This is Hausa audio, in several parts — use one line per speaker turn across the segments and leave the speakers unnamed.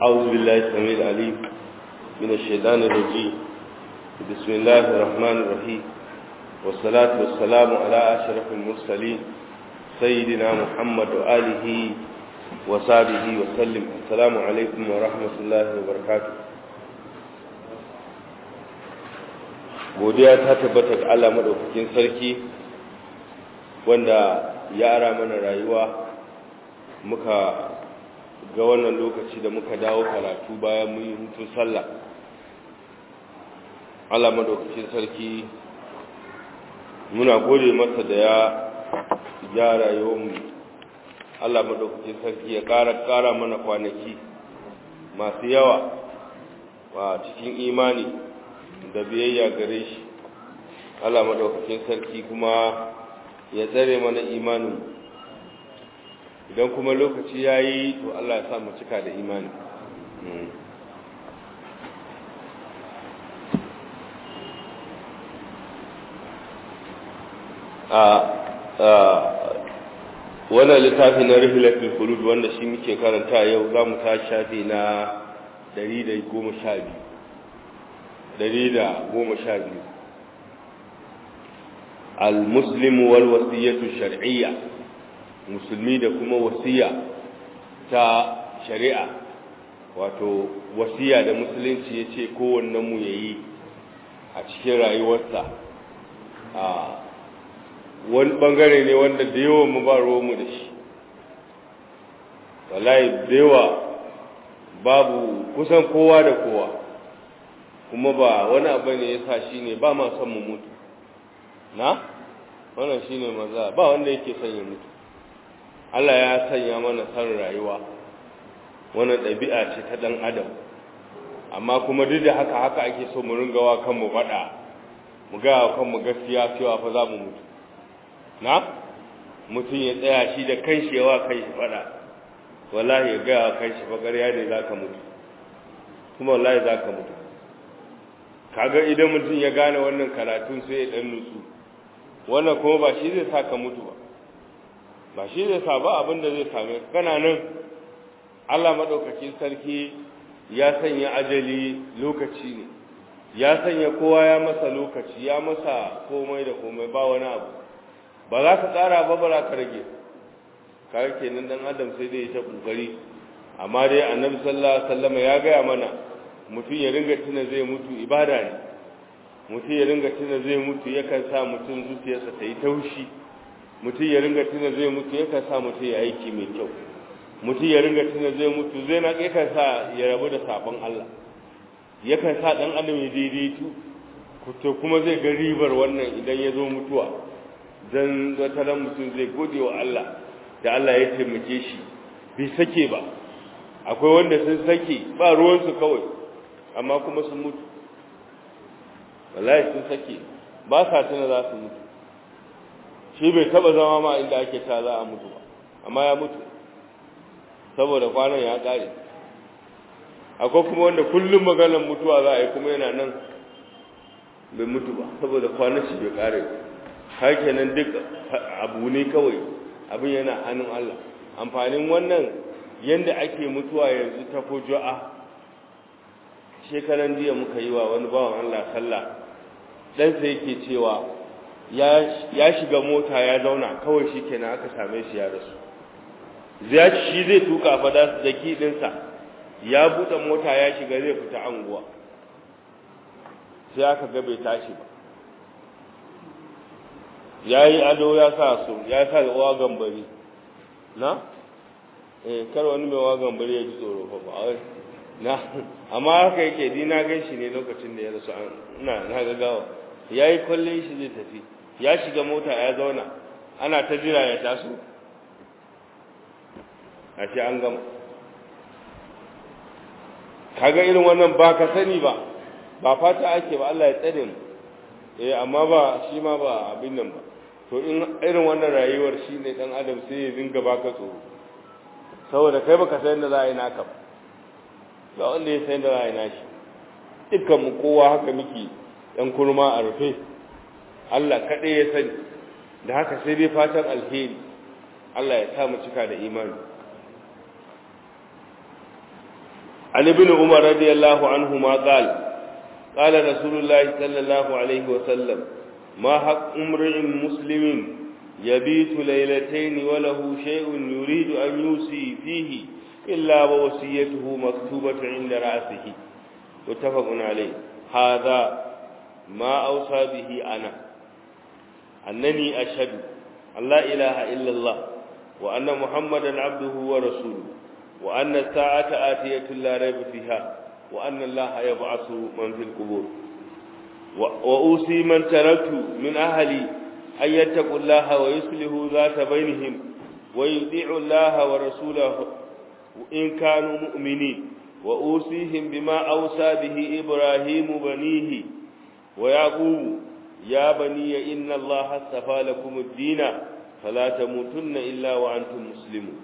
أعوذ بالله السميع العليم من الشيطان الرجيم بسم الله الرحمن الرحيم والصلاة والسلام على أشرف المرسلين سيدنا محمد وآله وصحبه وسلم السلام عليكم ورحمة الله وبركاته godiya ta tabbata ga Allah madaukakin sarki wanda ya ara mana rayuwa muka ga wannan lokaci da muka dawo karatu bayan mun yi hutun sallah Allah madaukakin sarki muna gode masa da ya ya rayuwarmu Allah madaukakin sarki ya ƙara ƙara mana kwanaki masu yawa wa cikin imani da biyayya gare shi Allah madaukakin sarki kuma ya tsare mana imanin idan kuma lokaci ya yi to Allah ya sa mu cika da imani a wannan littafi na rihilatul khulud wanda shi muke karanta yau za mu ta shafi na 112 112 al-muslim wal wasiyatu shar'iyya musulmi da kuma wasiya ta shari'a wato wasiya da musulunci ya ce kowannen mu yayi a cikin rayuwarsa a wani bangare ne wanda da yawan mu ba mu da shi wallahi da yawa babu kusan kowa da kowa kuma ba wani abu ne ya sa shi ne ba ma son mu mutu na wannan shi ne maza ba wanda yake son ya mutu Allah ya sanya mana san rayuwa wannan ɗabi'a ce ta ɗan adam amma kuma duk da haka haka ake so mu ringa wa kanmu faɗa mu ga wa kanmu gaskiya cewa fa za mu mutu na mutum ya tsaya shi da kanshi yawa kanshi faɗa wallahi ya ga wa kanshi fa ƙarya ne za ka mutu kuma wallahi za ka mutu kaga idan mutum ya gane wannan karatun sai ya ɗan nutsu wannan kuma ba shi zai sa ka mutu ba ba shi zai sa ba abin da zai same kana nan Allah madaukakin sarki ya sanya ajali lokaci ne ya sanya kowa ya masa lokaci ya masa komai da komai ba wani abu ba za ka tsara ba ba za ka rage kawai kenan dan adam sai dai ta kokari amma dai annabi sallallahu alaihi wasallam ya gaya mana mutum ya ringa tuna zai mutu ibada ne mutum ya ringa tuna zai mutu yakan sa mutum zuciyarsa ta yi taushi mutum ya ringa tuna zai mutu yakan sa mutum ya aiki mai kyau mutum ya ringa tuna zai mutu zai na yakan sa ya rabu da sabon Allah yakan sa dan adam ya daidaitu to kuma zai ga ribar wannan idan ya zo mutuwa dan wataran mutum zai gode wa Allah da Allah ya taimake shi bai sake ba akwai wanda sun sake ba ruwansu kawai amma kuma sun mutu wallahi sun sake ba sa tuna za su mutu shi bai taba zama ma inda ake ta za a mutu ba amma ya mutu saboda kwanan ya kare akwai kuma wanda kullum maganar mutuwa za a yi kuma yana nan bai mutu ba saboda kwanan shi bai kare har kenan duk abu ne kawai abin yana hannun Allah amfanin wannan yanda ake mutuwa yanzu ta fuju'a shekaran jiya muka yi wa wani bawan Allah sallah ɗansa yake cewa ya shiga mota ya zauna kawai shi kenan aka same shi ya rasu ya shi zai tuka fada da kiɗinsa ya buɗe mota ya shiga zai fita anguwa sai aka ga bai tashi ba ya yi ado ya sa su ya sa wa gambari na eh kar wani mai wa gambari ya ji tsoro fa ba na amma haka yake di na gan shi ne lokacin da ya rasu ina na gagawa ya yi kwallon shi zai tafi ya shiga mota ya zauna ana ta jira ya taso a ce an gama kaga irin wannan ba ka sani ba ba fata ake ba Allah ya tsare mu eh amma ba shi ma ba abin nan ba to in irin wannan rayuwar shi ne dan adam sai ya dinga baka tsoro saboda kai baka san da za a yi naka ba ga wanda ya san da za a yi nashi dukkan mu kowa haka muke ɗan kurma a rufe Allah kaɗai ya sani da haka sai dai fatan alheri Allah ya sa mu cika da imani عن ابن عمر رضي الله عنهما قال قال رسول الله صلى الله عليه وسلم ما حق امرئ مسلم يبيت ليلتين وله شيء يريد أن يوصي فيه إلا ووصيته مكتوبة عند رأسه متفق عليه هذا ما أوصى به أنا أنني أشهد أن لا إله إلا الله وأن محمدا عبده ورسوله وأن الساعة آتية لا ريب فيها وأن الله يبعث من في القبور وأوصي من تركت من أهلي أن يتقوا الله ويصلحوا ذات بينهم ويطيعوا الله ورسوله إن كانوا مؤمنين وأوصيهم بما أوصى به إبراهيم بنيه ويعقوب يا بني إن الله اصطفى لكم الدين فلا تموتن إلا وأنتم مسلمون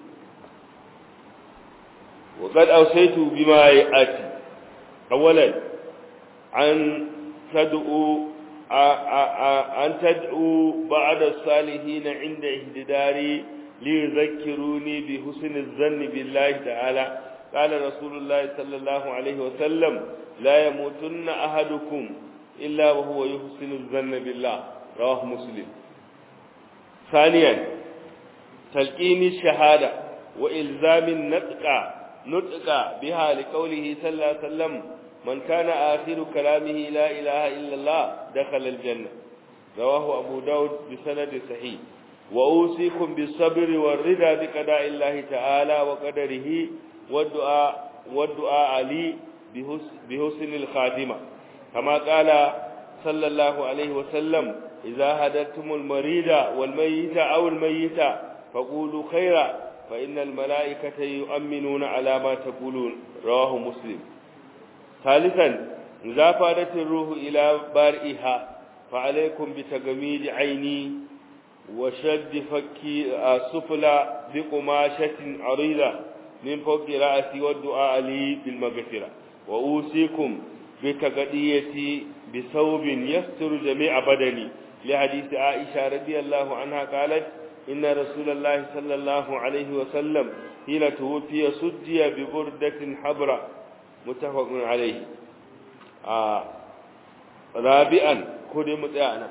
وقد أوصيت بما يأتي أولا أن تدعو أن تدعو بعد الصالحين عند اهتداري ليذكروني بحسن الظن بالله تعالى قال رسول الله صلى الله عليه وسلم لا يموتن أحدكم إلا وهو يحسن الظن بالله رواه مسلم ثانيا تلقين الشهادة وإلزام النطق نطق بها لقوله صلى الله عليه وسلم من كان آخر كلامه لا إله إلا الله دخل الجنة رواه أبو داود بسند صحيح وأوصيكم بالصبر والرضا بقضاء الله تعالى وقدره والدعاء والدعاء علي بحسن الخاتمة كما قال صلى الله عليه وسلم إذا هدتم المريض والميت أو الميت فقولوا خيرا فإن الملائكة يؤمنون على ما تقولون رواه مسلم ثالثا إذا فادت الروح إلى بارئها فعليكم بتجميد عيني وشد فكي سفلى بقماشة عريضة من فوق رأسي والدعاء لي بالمغفرة وأوصيكم بتغديتي بثوب يستر جميع بدني لحديث عائشة رضي الله عنها قالت إن رسول الله صلى الله عليه وسلم حين توفي سجي ببردة حبرة متفق عليه آه رابعا كل متعنا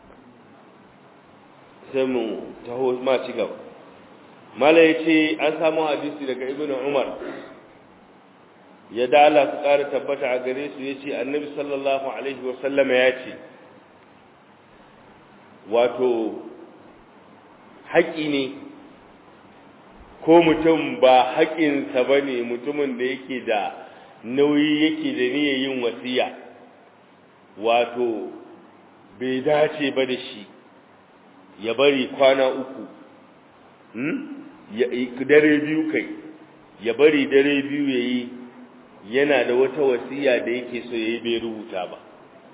سمو تهو ما تقوى mala ya ce an samu hadisi daga ibn umar ya dala su ƙara tabbata a gare su ya ce annabi sallallahu alaihi wasallama ya ce wato haƙi ne ko mutum ba haƙinsa ba ne mutumin da yake da nauyi yake da niyyar yin wasiya wato bai dace ba da shi ya bari kwana uku dare biyu kai ya bari dare biyu ya yi yana da wata wasiya da yake so ya yi bai rubuta ba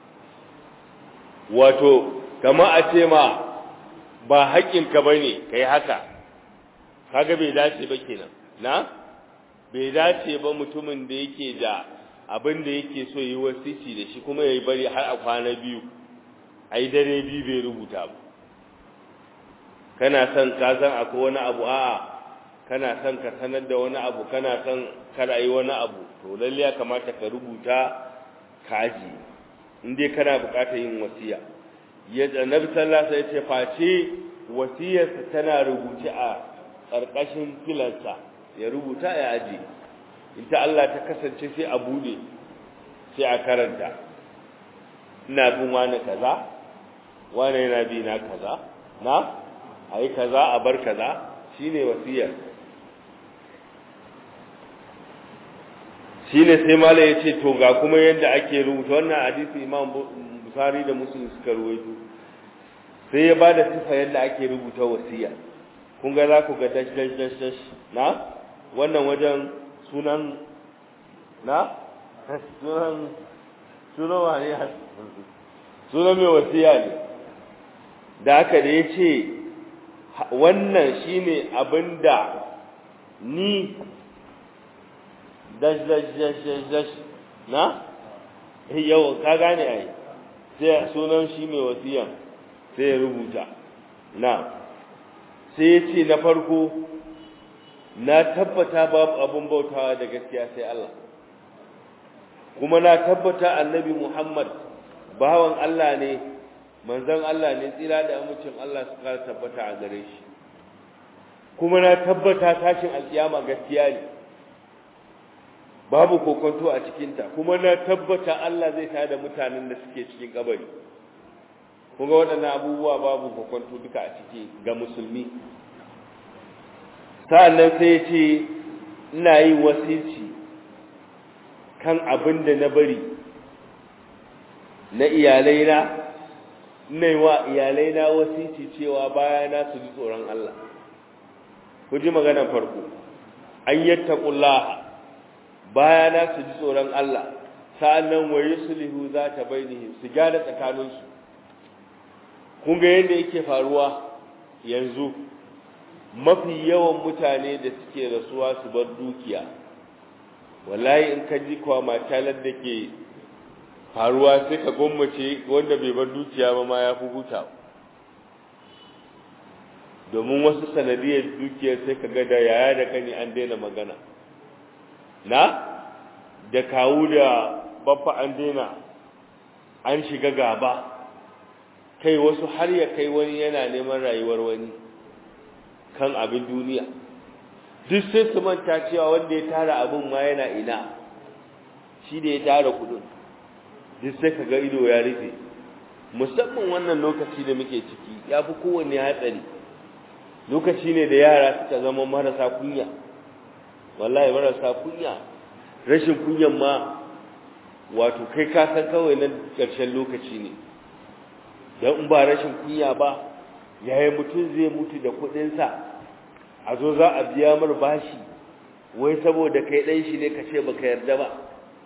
wato kama a ce ma ba haƙƙinka ba ne ka yi haka kaga bai dace ba kenan na bai dace ba mutumin da yake da abin da yake so yi wasici da shi kuma ya yi bari har a kwana biyu a yi dare biyu bai rubuta ba kana son ka san akwai wani abu a'a kana son ka sanar da wani abu kana son kada yi wani abu to lalle ya kamata ka rubuta kaji in dai kana bukatar yin wasiya ya annabi sallallahu alaihi wasallam ya ce face wasiyarsa tana rubuce a karkashin filansa ya rubuta ya aje ita Allah ta kasance sai a bude sai a karanta ina bin wani kaza wani yana bi na kaza na a yi kaza a bar kaza shi ne wasiyar shi ne sai mala ya ce to ga kuma yadda ake rubuta wannan hadisi imam busari da musulun suka ruwaito sai ya ba da sifa yadda ake rubuta wasiya kun ga za ku ga dash dash dash dash na wannan wajen sunan na sunan sunan wani sunan mai wasiya ne da haka da ya ce wannan shine abinda ni dash dash dash dash dash na yau ka gane ai sai sunan shi mai wasiyan sai ya rubuta na sai ya ce na farko na tabbata babu abin bautawa da gaskiya sai Allah kuma na tabbata annabi Muhammad bawan Allah ne manzon Allah ne tsira da amincin Allah su kara tabbata a gare shi kuma na tabbata tashin alkiyama gaskiya ne babu kokonto a cikinta kuma na tabbata Allah zai tada mutanen da suke cikin kabari kuma waɗannan abubuwa babu kokonto duka a ciki ga musulmi sa'annan sai ya ce ina yin wasici kan abin da na bari na iyalaina ina yi wa iyalaina wasici cewa bayana su ji tsoron Allah ku ji maganar farko an yattaqullaha bayana su ji tsoron Allah sa'annan wa yuslihu za ta bainihi su gyara tsakaninsu kun ga yadda yake faruwa yanzu mafi yawan mutane da suke rasuwa su bar dukiya wallahi in ka ji kwa matalar da ke faruwa sai ka gwammace wanda bai bar dukiya ba ma ya fi huta domin wasu sanadiyar dukiyar sai ka ga da yaya da kani an daina magana na da kawu da baffa an daina an shiga gaba kai wasu har ya kai wani yana neman rayuwar wani kan abin duniya duk sai su manta cewa wanda ya tara abin ma yana ina shi da ya tara kudin duk sai ka ga ido ya rufe musamman wannan lokaci da muke ciki ya fi kowanne hatsari lokaci ne da yara suka zama marasa kunya wallahi marasa kunya rashin kunyan ma wato kai ka san kawai nan ƙarshen lokaci ne don in ba rashin kunya ba yaya mutum zai mutu da kuɗinsa a zo za a biya mar bashi wai saboda kai ɗan shi ne ka ce baka yarda ba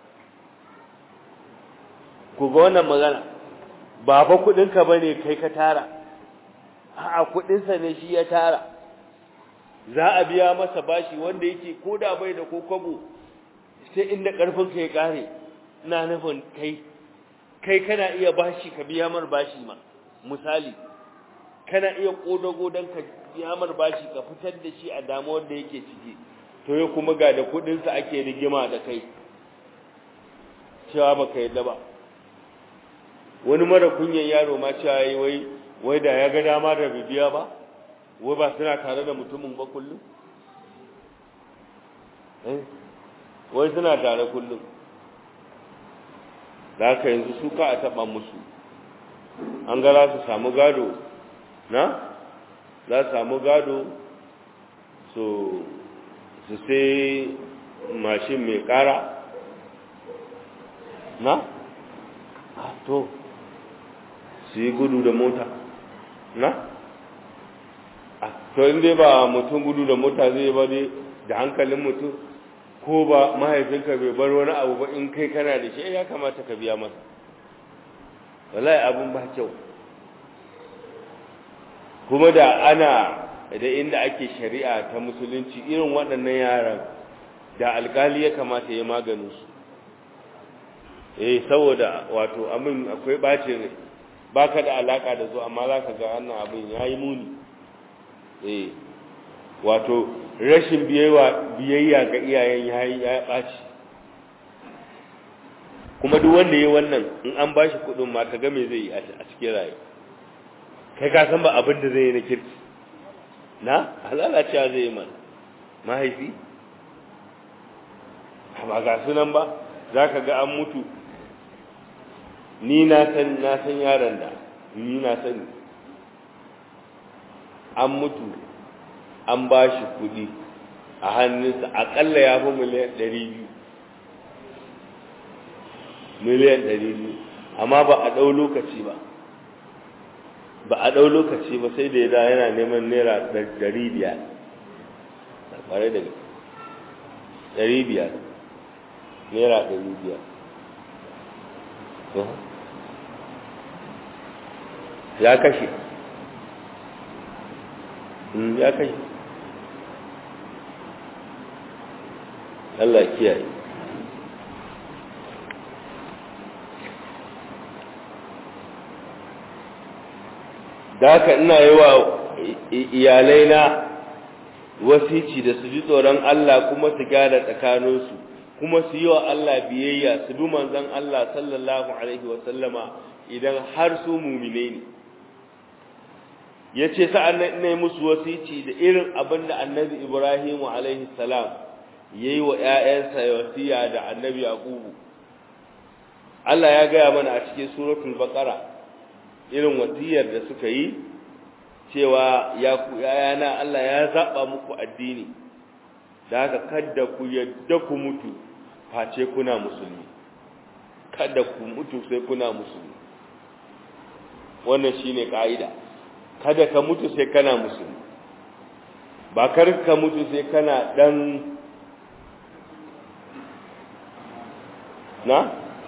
ku ga wannan magana ba fa kuɗinka ba ne kai ka tara a'a kuɗinsa ne shi ya tara za a biya masa bashi wanda yake ko da bai da ko kwabo sai inda ƙarfinka ya ƙare ina nufin kai kai kana iya bashi ka biya mar bashi ma misali kana iya kodago don ka biya mar bashi ka fitar da shi a damuwar da yake ciki to ya kuma ga da kudinsa ake rigima da kai cewa baka yadda ba wani mara kunyan yaro ma cewa yi wai wai da ya ga dama da bibiya ba wai ba suna tare da mutumin ba kullum wai suna tare kullum da haka yanzu su ka a taɓa musu an ga za su samu gado na za su samu gado su su sai mashin mai ƙara na to su yi gudu da mota na to inda ba mutum gudu da mota zai ba dai da hankalin mutum ko ba mahaifinka bai bar wani abu ba in kai kana da shi ya kamata ka biya masa wallahi abin ba kyau kuma da ana da inda ake shari'a ta musulunci irin waɗannan yaran da alkali ya kamata ya maganin su eh saboda wato amin akwai bacin rai baka da alaka da su amma zaka ga wannan abin yayi muni eh wato rashin biyayya ga iyayen yayi ya ɓaci kuma duk wanda yi wannan in an ba shi kuɗin ma ka ga me zai yi a cikin rayu kai ka san ba abin da zai yi na kirki na halalacewa zai yi mana mahaifi ba ga sunan ba za ka ga an mutu ni na san na san yaron da ni na sani an mutu an ba shi kuɗi a hannunsa aƙalla ya fi miliyan ɗari biyu miliyan ɗari biyu amma ba a ɗau lokaci ba ba a ɗau lokaci ba sai da ya da yana neman naira ɗari biyar ƙwarai da ɗari biyar naira ɗari biyar ya kashe ya kashe Allah kiyaye da haka ina yi wa iyalaina wasici da su ji tsoron Allah kuma su gyara tsakaninsu kuma su yi wa Allah biyayya su bi manzon Allah sallallahu alaihi wa sallama idan har su mumine ne yace sa'an nan ina musu wasici da irin abin da annabi Ibrahim alaihi salam yayi wa ƴaƴansa wasiya da annabi Yaqubu Allah ya gaya mana a cikin suratul baqara irin wasiyar da suka yi cewa ya ku ƴaƴana Allah ya zaba muku addini da haka kada ku yadda ku mutu face kuna musulmi kada ku mutu sai kuna musulmi wannan shine kaida kada ka mutu sai kana musulmi ba kar ka mutu sai kana dan na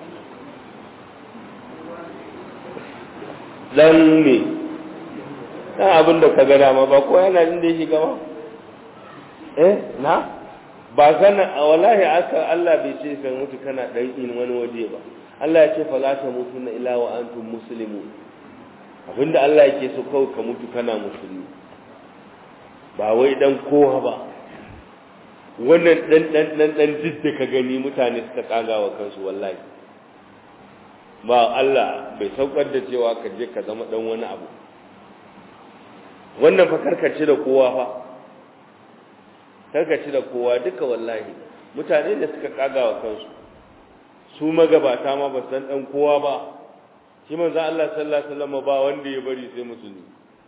dan ne dan abin da ka ga dama ba ko yana inda ya shiga ba eh na ba kana wallahi aka Allah bai ce ka mutu kana dan in wani waje ba Allah ya ce fala ta mutunna illa wa antum muslimun abinda Allah yake so kawai ka mutu kana musulmi ba wai dan kowa ba wannan dan dan dan dan da ka gani mutane suka kaga wa kansu wallahi ba Allah bai saukar da cewa ka je ka zama dan wani abu wannan fa karkace da kowa fa karkace da kowa duka wallahi mutane da suka kaga wa kansu su magabata ma ba san dan kowa ba shi manzo Allah sallallahu alaihi wasallam ba wanda ya bari sai musulmi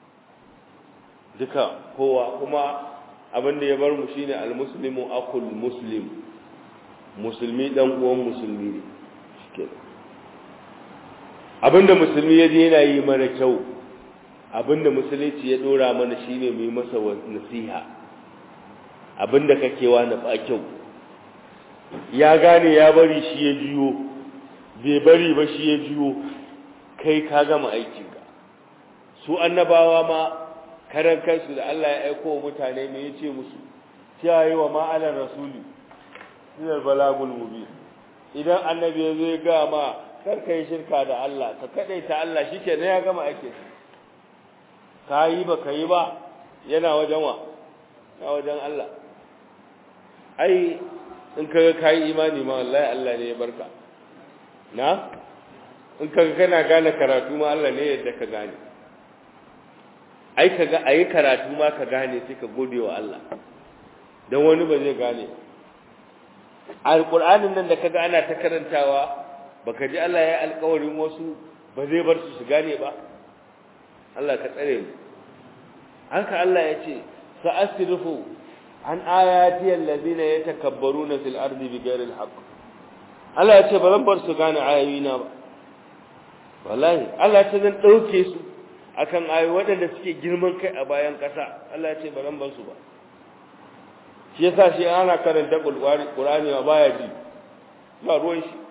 duka kowa kuma abin da ya bar mu shine almuslimu akul muslim musulmi dan uwan musulmi ne shikenan abinda musulmi ya je yana yi mana kyau abinda musulunci ya dora mana shine mu yi masa nasiha abinda kake wa na ba kyau ya gane ya bari shi ya jiyo bai bari ba shi ya jiyo kai ka gama aikinka su annabawa ma karan kansu da Allah ya aiko wa mutane me yace musu kiyaye wa ma'alar rasuli ilal balagul mubin idan annabi ya zo ya ga ma kar ka yi shirka da Allah ka kadaita Allah shike ne ya gama aikin ka yi ba ka yi ba yana wajen wa na wajen Allah ai in kaga kai imani ma wallahi Allah ne ya barka na in kaga kana gane karatu ma Allah ne yadda ka gane ai kaga ayi karatu ma ka gane sai ka gode wa Allah dan wani ba zai gane alqur'anin nan da kaga ana ta karantawa baka ji Allah ya alƙawarin wasu ba zai bar su su gane ba Allah ka tsare mu haka Allah ya ce sa'asrifu an ayati allazina yatakabbaruna fil ardi bighairi alhaq Allah ya ce ba zan bar su gane ayoyina ba wallahi Allah ya ce zan dauke su akan ayoyi waɗanda suke girman kai a bayan ƙasa Allah ya ce ba zan bar su ba shi yasa shi ana karanta Qur'ani ba baya ji ba ruwan shi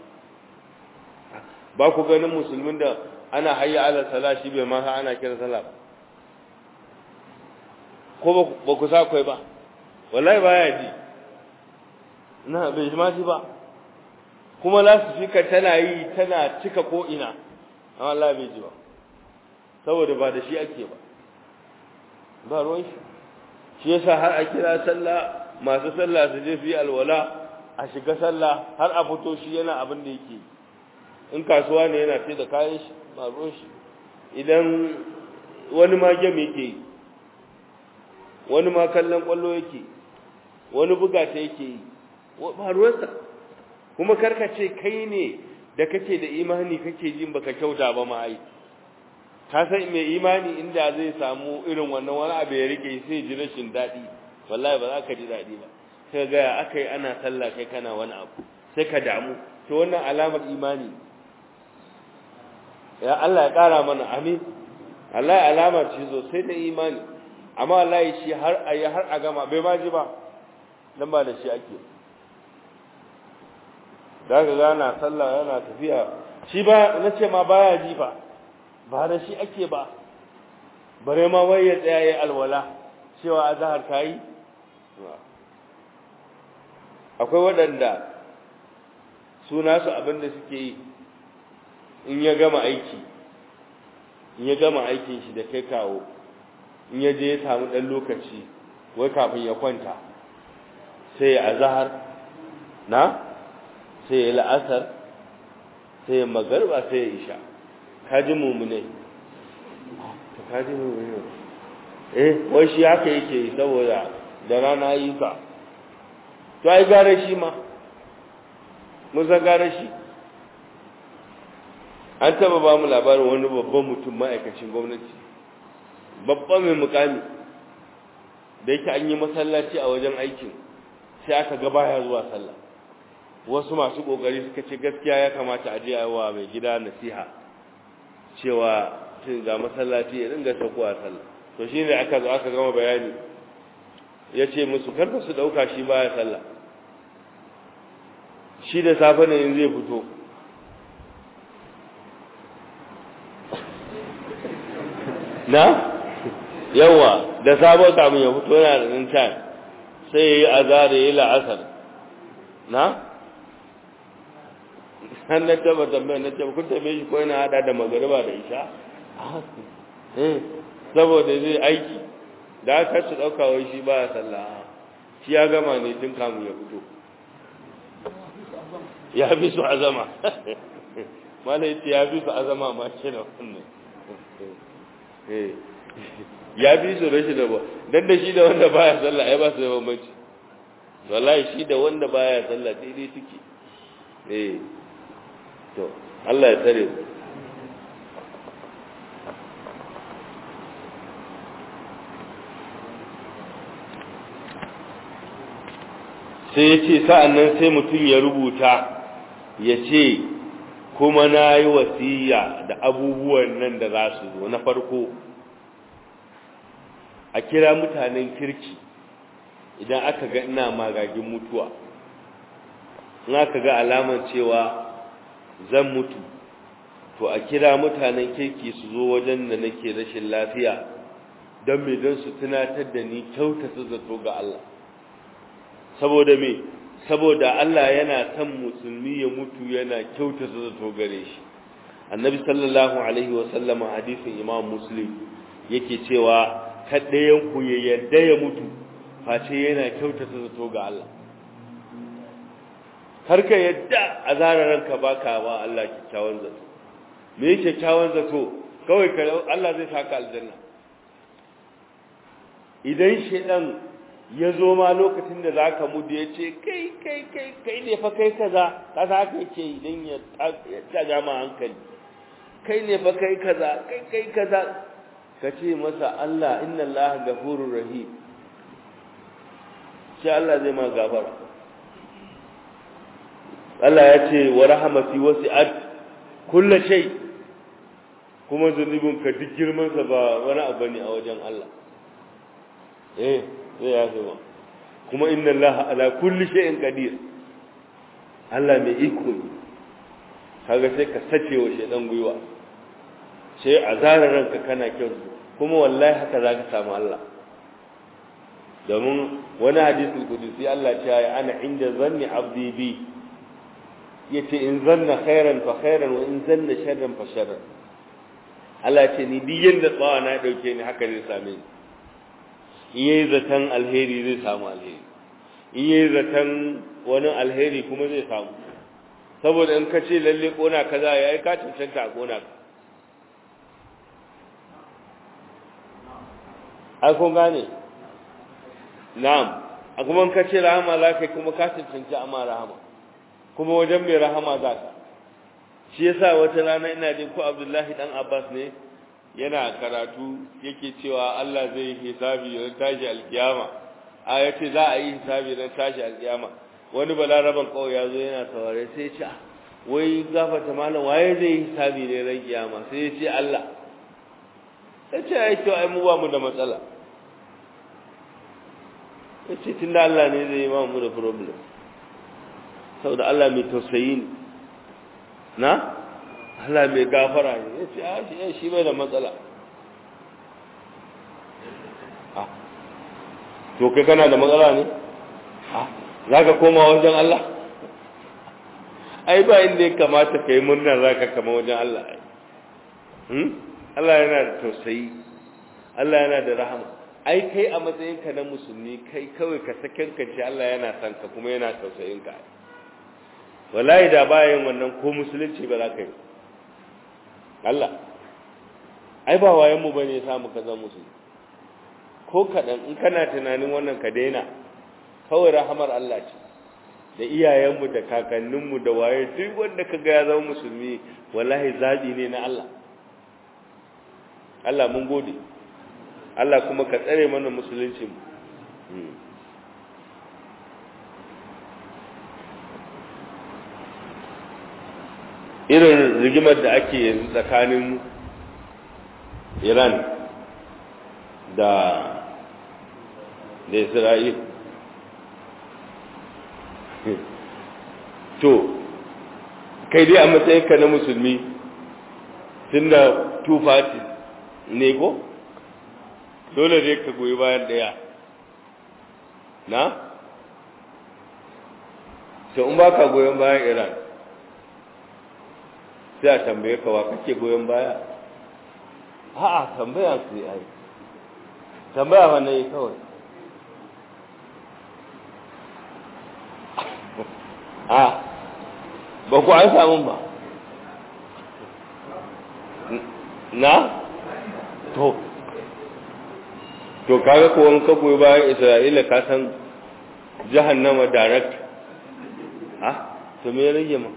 ba ku ganin musulmin da ana hayya ala sala shi bai ma ana kira sallah ba ko ba ku sa kai ba wallahi baya ji na bai ma ji ba kuma lasifika tana yi tana cika ko ina amma Allah bai ji ba saboda ba da shi ake ba ba ruwan shi shi yasa har a kira sallah masu sallah su je su yi alwala a shiga sallah har a fito shi yana abin da yake in kasuwa ne yana ce da kayan shi ba ruwan shi idan wani ma gem yake yi wani ma kallon kwallo yake wani buga ta yake yi ba ruwansa kuma karkace kai ne da kake da imani kake jin baka kyauta ba ma ai ka san mai imani inda zai samu irin wannan wani abu ya rike sai ji rashin daɗi wallahi ba za ka ji daɗi ba sai ga akai ana sallah kai kana wani abu sai ka damu to wannan alamar imani ya Allah ya ƙara mana amin Allah ya alamar ce sosai da imani amma wallahi shi har ayi har a gama bai ma ji ba dan ba da shi ake daga gana sallah yana tafiya shi ba nace ma baya ji ba ba da shi ake ba bare ma wai ya tsaya yayi alwala cewa azhar kai akwai waɗanda suna su abinda suke yi in ya gama aiki in ya gama aikin shi da kai kawo in ya je ya samu ɗan lokaci wai kafin ya kwanta sai ya azahar na sai ya la'asar sai ya magarba sai ya isha kaji mummune ta kaji mummune eh wai shi haka yake yi saboda da rana yi ka to ai gare shi ma mun san gare shi an taba ba mu labarin wani babban mutum ma'aikacin gwamnati babban mai mukami da yake an yi masallaci a wajen aikin sai aka ga baya zuwa sallah wasu masu kokari suka ce gaskiya ya kamata a je wa mai gida nasiha cewa cin ga masallaci ya dinga saukowa sallah to shine aka zo aka gama bayani ya ce musu karka su dauka shi baya sallah shi da safe ne in zai fito na yawa da sabon kamun ya fito yana da nan time sai ya yi azara ya yi la'asar na an na taba tambayar na taba kun tambaye shi ko yana hada da magariba da isha saboda zai aiki da aka su ɗauka wai shi ba ya sallah shi ya gama ne tun kamun ya fito ya fi su azama mana yace ya fi su azama ma ce da wannan ya fi su rashin da ba dan da shi da wanda baya sallah ai ba su da bambanci wallahi shi da wanda baya sallah daidai suke eh to Allah ya tsare mu sai ya ce sa'an nan sai mutum ya rubuta ya ce kuma na yi wasiya da abubuwan nan da za su zo na farko a kira mutanen kirki idan aka ga ina magagin mutuwa in aka ga alaman cewa zan mutu to a kira mutanen kirki su zo wajen da nake rashin lafiya don me don su tunatar da ni kyautata zato ga Allah saboda me saboda Allah yana son musulmi ya mutu yana kyautata zato gare shi annabi sallallahu alaihi wa sallama hadisin imam muslim yake cewa kaddayan ku ya yadda ya mutu face yana kyautata zato ga Allah har ka yadda a ranka baka ba Allah kyakkyawan zato me yake kyakkyawan zato kawai ka Allah zai saka aljanna idan shedan ya zo ma lokacin da za ka mudu ya ce kai kai kai kai ne fa kai kaza ka za ka ce idan ya taga ma hankali kai ne fa kai kaza kai kai kaza ka ce masa Allah inna Allah gafurur rahim shi Allah zai ma gafara Allah ya ce wa rahmati wasi'at kullu shay kuma zunubinka duk girman sa ba wani abu ne a wajen Allah eh zai ya zama kuma inna Allah ala kulli shay'in qadir Allah mai iko ne kaga sai ka sace wa shedan gwiwa sai a zara ranka kana kyau kuma wallahi haka zaka samu Allah domin wani hadisul qudusi Allah ya ce ana inda zanni abdi bi yace in zanna khairan fa khairan wa in zanna sharran fa sharran Allah ce ni duk yanda tsawa na dauke ni haka zai same ni in yayi zaton alheri zai samu alheri in yayi zaton wani alheri kuma zai samu saboda in ka ce lalle kona kaza yayi ka cancanta a kona ka ai kun gane na'am a kuma in ka ce rahama za ka kuma ka cancanci amma rahama kuma wajen mai rahama za ka shi yasa wata rana ina jin ko Abdullahi dan Abbas ne yana karatu yake cewa Allah zai yi hisabi ran tashi alkiyama a yace za a yi hisabi ran tashi alkiyama wani balaraban kawai ya zo yana saurare sai ya ce wai gafata malam waye zai yi hisabi ne ran kiyama sai ya ce Allah sai ce ai to ai mu ba mu da matsala ya ce tunda Allah ne zai yi ma mu da problem saboda Allah mai tausayi ne na Allah mai gafara ne ya ce a shi bai da matsala to kai kana da matsala ne za ka koma wajen Allah ai ba inda ya kamata ka yi murnar za ka kama wajen Allah Allah yana da tausayi Allah yana da rahama ai kai a matsayinka na musulmi kai kawai ka sakankanci Allah yana son ka kuma yana tausayinka wallahi da bayan wannan ko musulunci ba za ka yi Allah ai ba wayan mu bane ya samu ka zama musulmi ko kaɗan in kana tunanin wannan ka daina kawai rahamar Allah ce da iyayenmu da kakanninmu da waye duk wanda ka ga ya zama musulmi wallahi zaɓi ne na Allah Allah mun gode Allah kuma ka tsare mana musulunci irin rigimar da ake yanzu tsakanin Iran da da Isra'il to kai dai a matsayinka na musulmi tun da two parties ne ko dole ne ka goyi bayan daya na sai in ba ka goyon bayan iran sai a tambaye ka wa kake goyon baya a'a tambaya su yi ai tambaya wannan yi kawai a ba ku an samun ba na to to kaga ko an ka goyi bayan Isra'ila ka san jahannama direct ha to me rage ma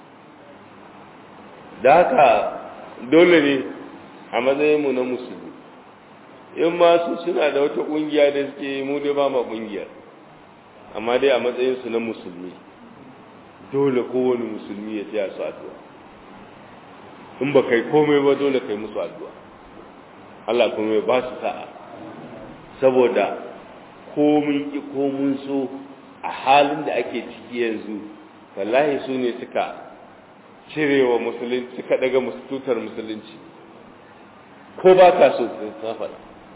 da haka dole ne a matsayin mu na musulmi in ma su suna da wata kungiya da suke mu dai ba ma kungiyar amma dai a matsayin su na musulmi dole kowane musulmi ya tsaya su addu'a in ba kai komai ba dole kai musu addu'a Allah kuma ya ba su sa'a saboda komin ki komin so a halin da ake ciki yanzu wallahi su ne suka cirewa musulunci suka daga tutar musulunci ko ba ka so sun faɗa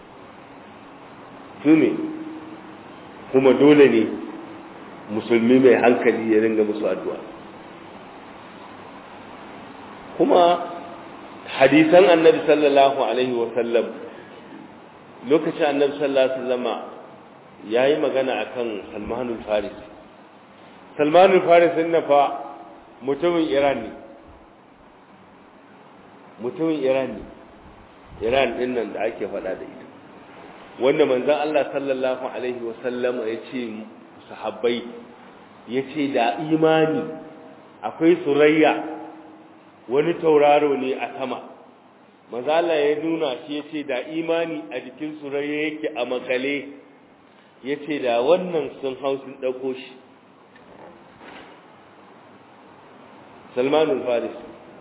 su ne kuma dole ne musulmi mai hankali ya ringa musu addu'a kuma hadisan annabi sallallahu alaihi wasallam lokacin annabi sallallahu alaihi wasallama ya yi magana akan salmanul faris salmanul faris na fa mutumin iran ne mutumin iran ne iran din nan da ake faɗa da ita wanda manzon Allah sallallahu alaihi wasallama ya ce sahabbai ya ce da imani akwai surayya wani tauraro ne a sama mazala ya nuna shi ya ce da imani a jikin surayya yake a makale ya ce da wannan sun hau sun ɗauko shi salmanul faris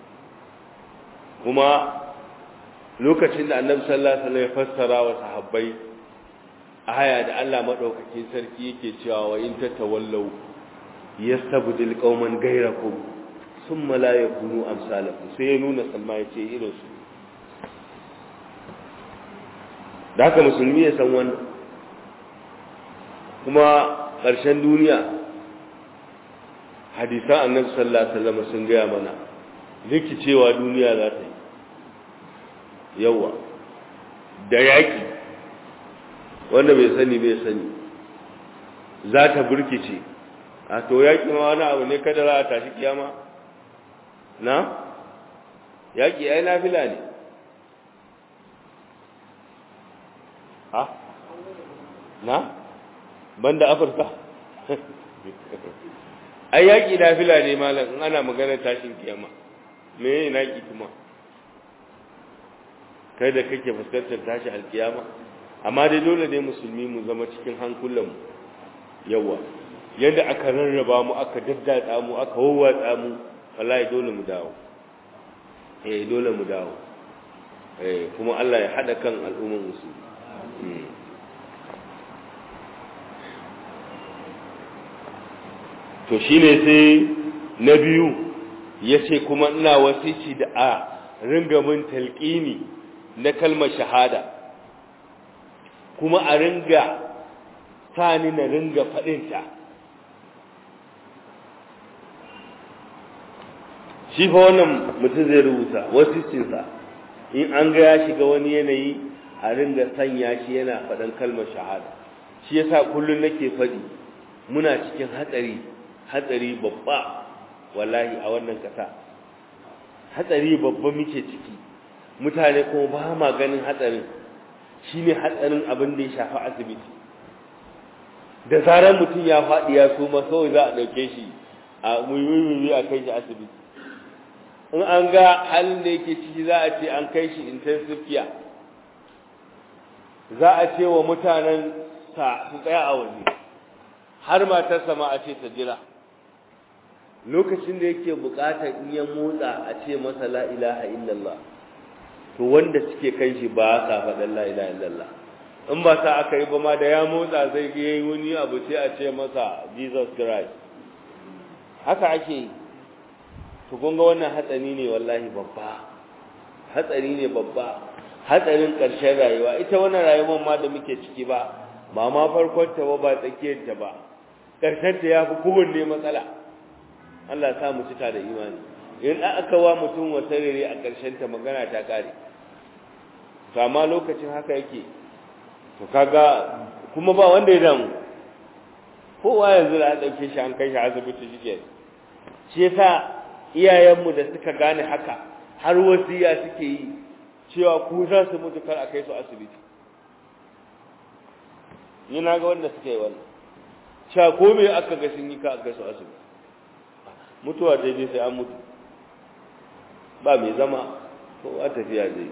kuma lokacin da annabi sallallahu alaihi wasallam ya fassara wa sahabbai aya da Allah madaukakin sarki yake cewa wa in tatawallaw yastabdil qauman ghayrakum thumma la yakunu amsalakum sai ya nuna salma yace irin su da haka musulmi ya san wannan kuma ƙarshen duniya hadisan annabi sallallahu alaihi wasallam sun gaya mana rikicewa duniya za ta yi yawa da yaƙi wanda bai sani bai sani za ta burkice a to yaƙi ma wani abu ne kada za a tashi kiyama na yaƙi ai nafila ne ha na banda afirka ai yaƙi nafila ne malam in ana maganar tashin kiyama me ne yaƙi kuma kai da kake fuskantar tashi alkiyama amma dai dole ne musulmi mu zama cikin hankulanmu yawa yadda aka rarraba mu aka daddatsa mu aka wawwatsa mu wallahi dole mu dawo eh dole mu dawo eh kuma Allah ya hada kan al'ummar musulmi to shine sai na biyu yace kuma ina wasici da a ringa mun talqini na kalmar shahada kuma a ringa sani na ringa faɗinta shi fa wannan mutum zai rubuta wasicinsa in an ga ya shiga wani yanayi a ringa sanya shi yana faɗin kalmar shahada shi yasa kullum nake faɗi muna cikin hatsari hatsari babba wallahi a wannan kasa hatsari babba muke ciki mutane kuma ba ma ganin hatsarin shine hatsarin abin da ya shafi asibiti da zarar mutum ya faɗi ya suma kawai za a ɗauke shi a muyi a kai shi asibiti in an ga halin da yake ciki za a ce an kai shi intensive care za a ce wa mutanen sa su tsaya a waje har matarsa ma a ce ta jira lokacin da yake bukatar in ya motsa a ce masa la ilaha illallah to wanda suke kan shi ba sa faɗin la ilaha illallah in ba sa aka yi ba ma da ya motsa zai ga yayi wani abu sai a ce masa Jesus Christ haka ake yi to kun ga wannan hatsari ne wallahi babba hatsari ne babba hatsarin ƙarshen rayuwa ita wannan rayuwar ma da muke ciki ba ba ma farkon ta ba ba tsakiyar ta ba ƙarshen ta yafi kowanne matsala Allah ya sa mu cika da imani in aka wa mutum wata rere a ƙarshen ta magana ta kare to amma lokacin haka yake to kaga kuma ba wanda ya damu kowa yanzu da an ɗauke shi an kai shi asibiti shi shi yasa iyayenmu da suka gane haka har wasiya suke yi cewa ku za su mutu kar a kai su asibiti ni na ga wanda suka yi wannan cewa ko me aka ga sun yi ka a kai su asibiti mutuwa ta je sai an mutu ba mai zama ko a tafiya zai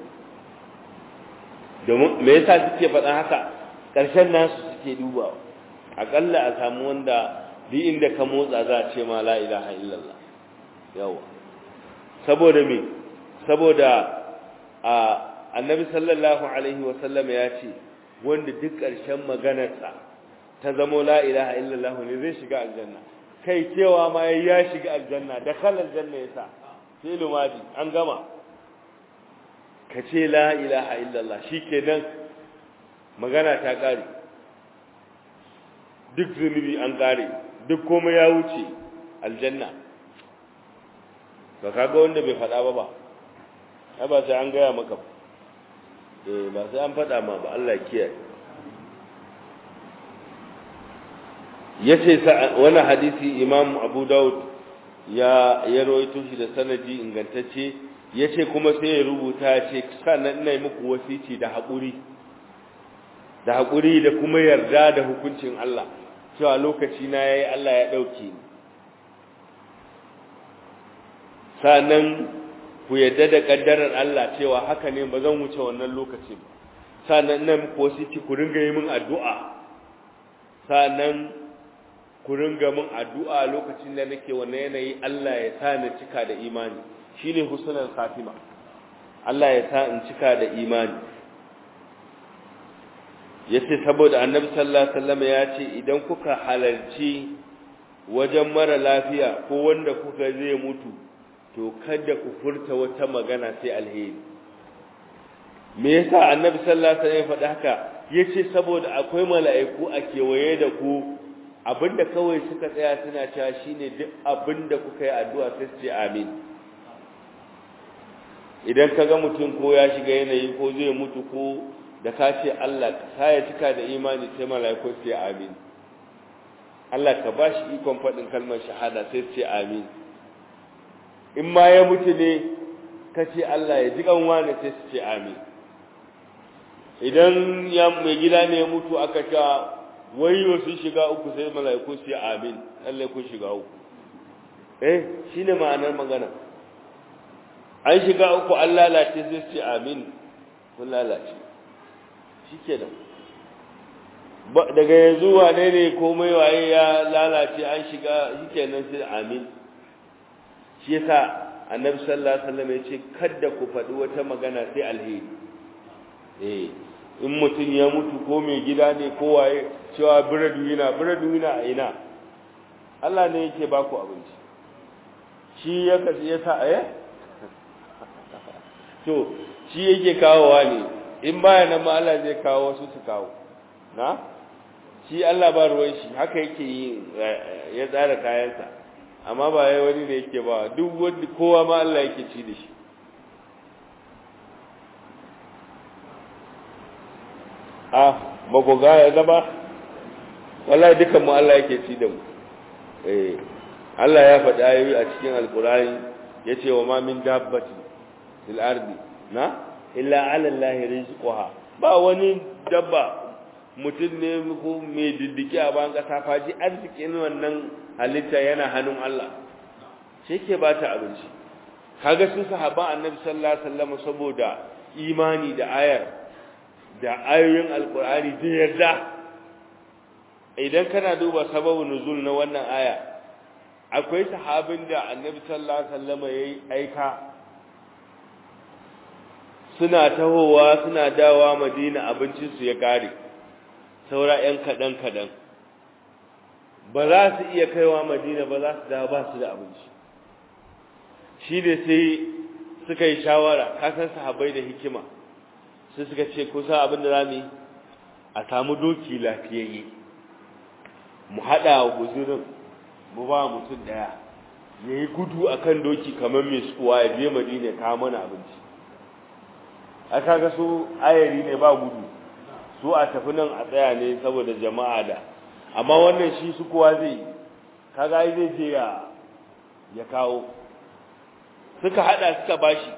domin me yasa suke faɗa haka ƙarshen nasu suke dubawa aƙalla a samu wanda duk inda ka motsa za a ce ma la ilaha illallah yawa saboda me saboda a annabi sallallahu alaihi wa sallam ya ce wanda duk ƙarshen maganarsa ta zamo la ilaha illallah ne zai shiga aljanna kai cewa ma ya shiga aljanna da khalal aljanna yasa sai lumadi an gama ka ce la ilaha illallah shikenan magana ta kare duk zunubi an kare duk komai ya wuce aljanna ba kaga wanda bai faɗa ba ba ai ba sai an gaya maka eh ba sai an faɗa ma ba Allah kiyaye yace wani hadisi Imam Abu Dawud ya ya rawaito shi da sanadi ingantacce yace kuma sai ya rubuta yace sannan ina muku wasici da haƙuri da haƙuri da kuma yarda da hukuncin Allah cewa lokaci na yayi Allah ya dauke ni sanan ku yadda da kaddarar Allah cewa haka ne ba zan wuce wannan lokacin sanan nan ko siki ku ringa yi min addu'a sanan ku ringa min addu'a lokacin da nake wannan yanayi Allah ya sa ni cika da imani shine husnul khatima Allah ya sa in cika da imani yace saboda annabi sallallahu alaihi wasallam ya ce idan kuka halarci wajen mara lafiya ko wanda kuka zai mutu to kada ku furta wata magana sai alheri me yasa annabi sallallahu alaihi wasallam ya faɗa haka yace saboda akwai mala'iku a kewaye da ku abinda kawai suka tsaya suna cewa shine duk abinda kuka yi addu'a sai su ce amin idan kaga mutum ko ya shiga yanayi ko zai mutu ko da ka ce Allah ka ya cika da imani sai mala'iku su ce amin Allah ka bashi ikon faɗin kalmar shahada sai su ce amin in ma ya mutu ne ka ce Allah ya ji kanwa ne sai su ce amin idan ya mai gida ne ya mutu aka ta wayo sun shiga uku sai mala'iku su ce amin Allah kun shiga uku eh shine ma'anar magana an shiga uku an lalace sai su ce amin kun lalace shikenan daga yanzu wane ne komai waye ya lalace an shiga shikenan sai amin shi yasa annabi sallallahu alaihi wasallam ya ce kada ku faɗi wata magana sai alheri eh in mutum ya mutu ko mai gida ne ko waye cewa biradu yana biradu yana a ina Allah ne yake ba ku abinci shi ya kasi ya sa eh to shi yake kawowa ne in baya nan ma Allah zai kawo wasu su kawo na shi Allah ba ruwan shi haka yake yi ya tsara kayansa amma ba yayi wani da yake ba duk wanda kowa ma Allah yake ci da shi ah ba ku ga ya zama wallahi dukan mu Allah yake ci da mu eh Allah ya faɗi ayoyi a cikin alkurani ya ce wa ma min dabbati fil ardi na illa ala Allah rizquha ba wani dabba mutum ne ko mai diddiki a bayan ƙasa faji arzikin wannan halitta yana hannun Allah shi ke ba ta abinci kaga sun sahaban annabi sallallahu alaihi wasallam saboda imani da ayar da ayoyin alkur'ani da yarda idan kana duba sababin nuzul na wannan aya akwai sahabin da annabi sallallahu alaihi wasallam yayi aika suna tahowa suna dawa madina abincin su ya kare saura yan kadan kadan ba za su iya kaiwa madina ba za su dawo ba su da abinci shi da sai suka yi shawara kasan sahabbai da hikima sai suka ce kusa abin da zamu yi a samu doki lafiyayye mu hada wa guzurin mu ba mutum daya yayi gudu akan doki kamar mai suwa ya je madina ya kawo mana abinci a kaga su ayari ne ba gudu su a tafi nan a tsaya ne saboda jama'a da amma wannan shi su kowa zai kaga ai zai je ya ya kawo suka hada suka bashi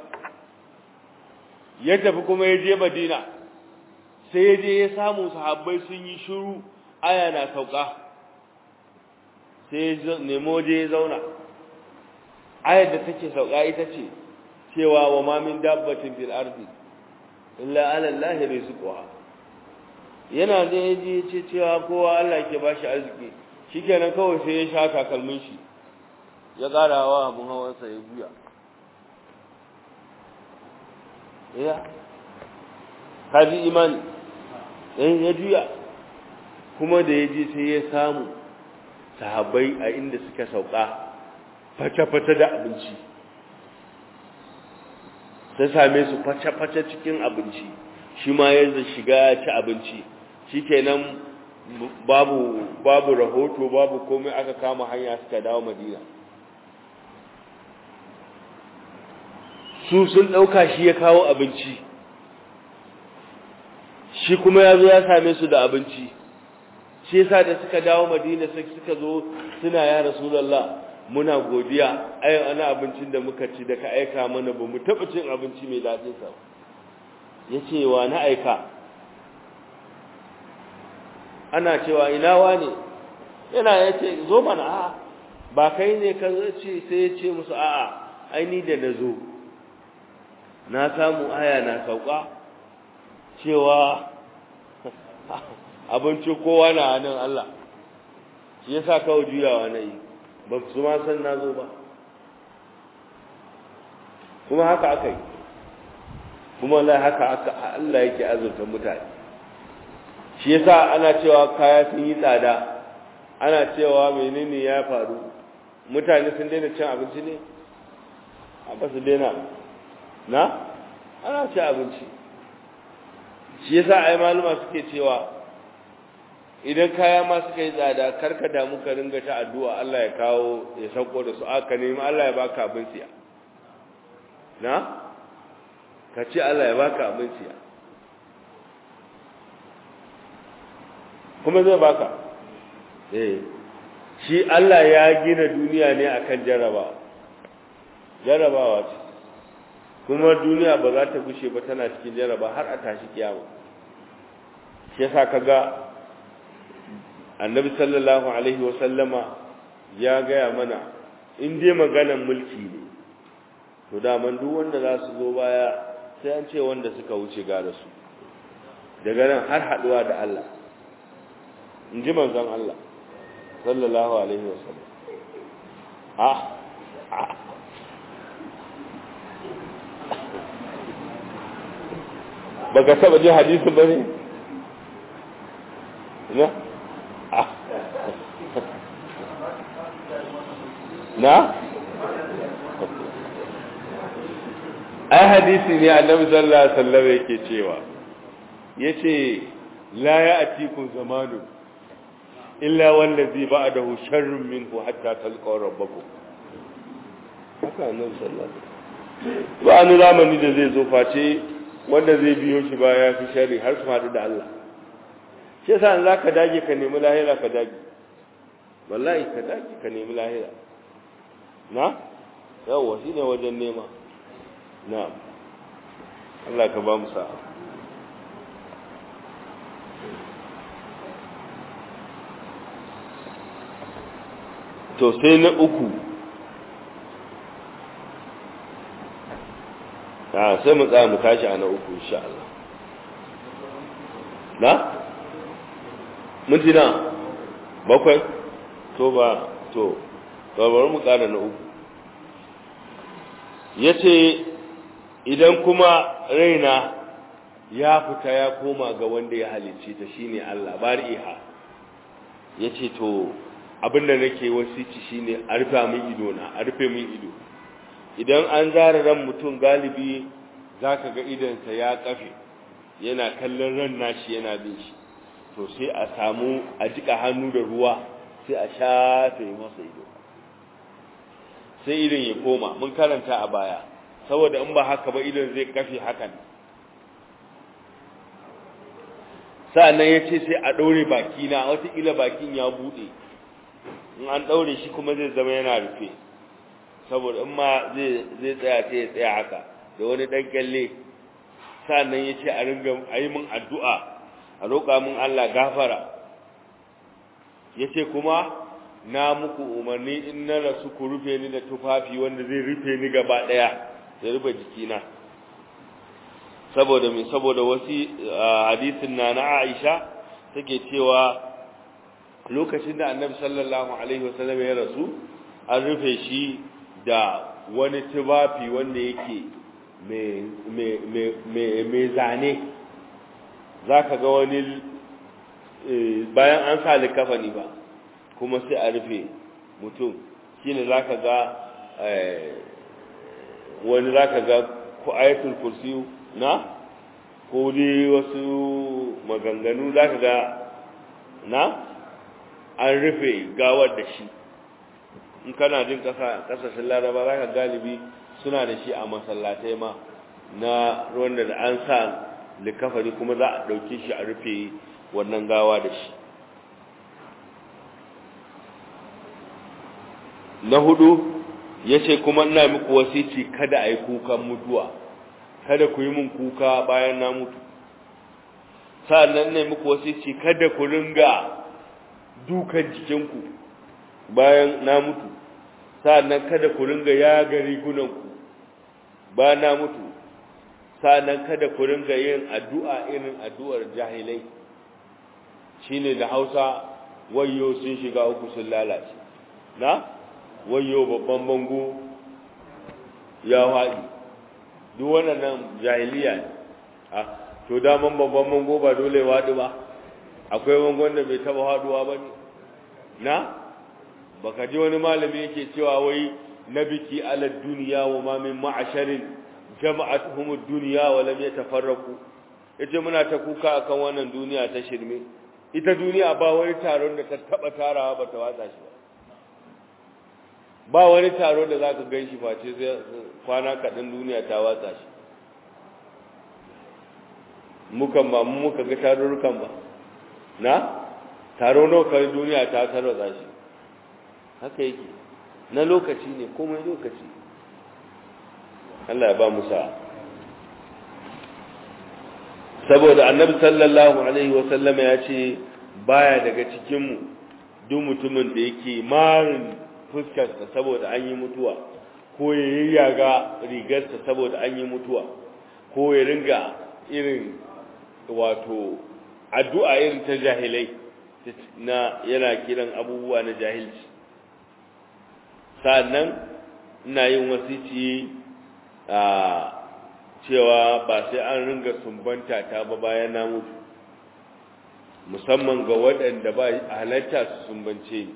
ya tafi kuma ya je Madina sai ya je ya samu sahabbai sun yi shiru aya na sauka sai ya nemo je ya zauna ayar da take sauka ita ce cewa wa ma min dabbatin fil ardi illa ala Allah rizquha yana da yaji ce cewa kowa Allah ke bashi arziki shikenan kawai sai ya sha takalmin shi ya karawa abun hawansa ya juya ya kaji imani eh ya juya kuma da yaji sai ya samu sahabbai a inda suka sauka fata-fata da abinci ta same su fata-fata cikin abinci shi ma ya shiga ci abinci shikenan babu babu rahoto babu komai aka kama hanya suka dawo madina su sun ɗauka shi ya kawo abinci shi kuma ya zo ya same su da abinci shi yasa da suka dawo madina sai suka zo suna ya rasulullah muna godiya ai ana abincin da muka ci da ka aika mana ba mu taɓa cin abinci mai daɗin sa yace wa na aika ana cewa ina wane yana yace zo mana a'a ba kai ne ka ce sai ya ce musu a'a ai ni da nazo na samu aya na sauka cewa abinci kowa na hannun Allah shi yasa kawai juyawa na yi ba su ma san na zo ba kuma haka aka yi kuma Allah haka aka Allah yake azurta mutane shi yasa ana cewa kaya sun yi tsada ana cewa menene ya faru mutane sun daina cin abinci ne a ba su daina na ana ci abinci shi yasa ai maluma suke cewa idan kaya ma suka yi tsada karka damu ka ringa ta addu'a Allah ya kawo ya sauko da su aka nemi Allah ya baka abin siya na ka ce Allah ya baka abin siya kuma zai baka eh shi Allah ya gina duniya ne akan jarabawa jarabawa ce kuma duniya ba za ta gushe ba tana cikin jaraba har a tashi kiyama shi yasa kaga annabi sallallahu alaihi wasallama ya gaya mana in dai maganan mulki ne to daman duk wanda za su zo baya sai an ce wanda suka wuce ga su daga nan har haduwa da Allah in ji manzon Allah sallallahu alaihi wasallam ah baka saba ji hadisin bane na na ai hadisi ne annabi sallallahu alaihi wasallam yake cewa yace la ya'tikum zamanu illa wallazi ba'dahu sharrun minhu hatta talqaw rabbakum haka annabi sallallahu alaihi wasallam ba an zamani da zai zo face wanda zai biyo shi baya fi sharri har su haɗu da Allah shi yasa in zaka dage ka nemi lahira ka dage wallahi ka dage ka nemi lahira na yawwa shine wajen nema na Allah ka ba mu sa'a to sai na uku a sai mu tsaya mu tashi a na uku insha Allah na mintina bakwai to ba to bari mu ƙara na uku ya ce idan kuma raina ya fita ya koma ga wanda ya halicce ta shine Allah bari'iha ya ce to abinda nake wasici shine a rufe min ido na a rufe min ido idan an zara ran mutum galibi zaka ga idansa ya kafe yana kallon ran nashi yana bin shi to sai a samu a jika hannu da ruwa sai a shafe masa ido sai idan ya koma mun karanta a baya saboda in ba haka ba idan zai kafe hakan sa'annan ya ce sai a ɗaure bakina watakila bakin ya buɗe in an ɗaure shi kuma zai zama yana rufe saboda in ma zai tsaya sai ya tsaya haka da wani ɗan kyalle sa'annan ya ce a ringa a yi min addu'a a roƙa min Allah gafara ya ce kuma na muku umarni in na rasu ku rufe ni da tufafi wanda zai rufe ni gaba ɗaya ya rufe jikina saboda mai saboda wasu hadisin na na Aisha take cewa lokacin da annabi sallallahu alaihi wasallam ya rasu an rufe shi da wani tufafi wanda yake mai zane za ka ga wani bayan an sa likafani ba kuma sai a rufe mutum shi ne za ka ga wani za ka ga ko ayatul kursiyu na ko dai wasu maganganu za ka ga na an rufe gawar da shi in kana jin kasashen laraba za ka galibi suna da shi a masallatai ma na ruwan da an sa likafari kuma za a ɗauke shi a rufe wannan gawa da shi na hudu ya ce kuma ina muku wasici kada a yi kukan mutuwa kada ku yi min kuka bayan na mutu sa'annan ne muku wasici kada ku ringa dukan jikinku bayan na mutu sa'annan kada ku ringa yaga rigunanku bayan na mutu sa'annan kada ku ringa yin addu'a irin addu'ar jahilai shine da Hausa wayyo sun shiga uku sun lalace na wayyo babban bango ya haɗi duk wannan jahiliya ne a to daman babban bango ba dole waɗi ba akwai bangon da bai taba haɗuwa ba ne na baka ji wani malami yake cewa wai na biki ala duniya wa ma min ma'asharin jama'atuhum ad-dunya wa lam yatafarraqu yace muna ta kuka akan wannan duniya ta shirme ita duniya ba wani taron da ta taba tarawa ba ta watsa shi ba ba wani taro da zaka ganshi face sai kwana kaɗan duniya ta watsa shi mukan ba mu muka ga tarurrukan ba na taro nawa kai duniya ta tarwatsa shi haka yake na lokaci ne komai lokaci Allah ya ba mu sa saboda annabi sallallahu alaihi wasallam ya ce baya daga cikin mu duk mutumin da yake marin fuskarsa saboda an yi mutuwa ko ya yayyaga rigarsa saboda an yi mutuwa ko ya ringa irin wato addu'a irin ta jahilai na yana kiran abubuwa na jahilci sa'annan ina yin wasici a cewa ba sai an ringa sumbanta ta ba bayan na mutu musamman ga waɗanda ba halatta su sumbance ni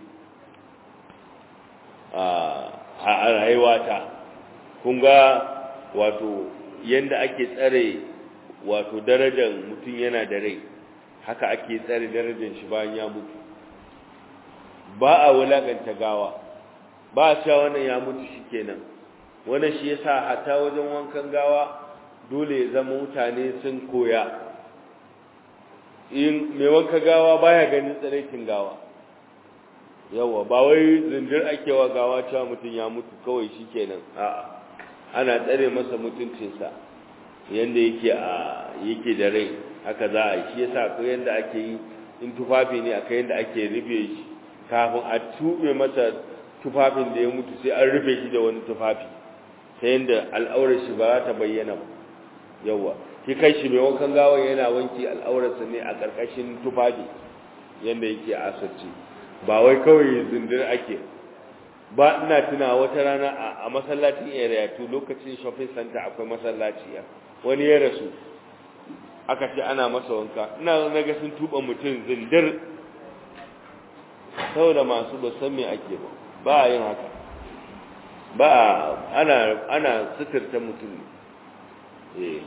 a rayuwata kun ga wato yadda ake tsare wato darajar mutum yana da rai haka ake tsare darajar shi bayan ya mutu ba a wulakanta gawa ba a cewa wannan ya mutu shi kenan wannan shi yasa hata wajen wankan gawa dole ya zama mutane sun koya in mai wanka gawa baya ganin tsaraikin gawa yawa ba wai zindir ake wa gawa cewa mutum ya mutu kawai shi kenan a'a ana tsare masa mutuncinsa yanda yake a yake da rai haka za a yi shi yasa akwai yanda ake yi in tufafi ne akwai yanda ake rufe shi kafin a tube masa tufafin da ya mutu sai an rufe shi da wani tufafi ta yanda al'aurar shi ba za ta bayyana ba yawa shi kai shi mai wankan gawa yana wanki al'aurarsa ne a ƙarƙashin tufafi yanda yake asirce ba wai kawai zindir ake ba ina tuna wata rana a masallacin area to lokacin shopping center akwai masallaci ya wani ya rasu aka ce ana masa wanka ina na ga sun tuba mutum zindir saboda masu ba san me ake ba ba a yin haka ba ana ana suturta mutum eh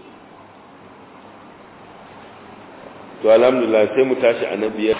to alhamdulillah sai mu tashi a na biyar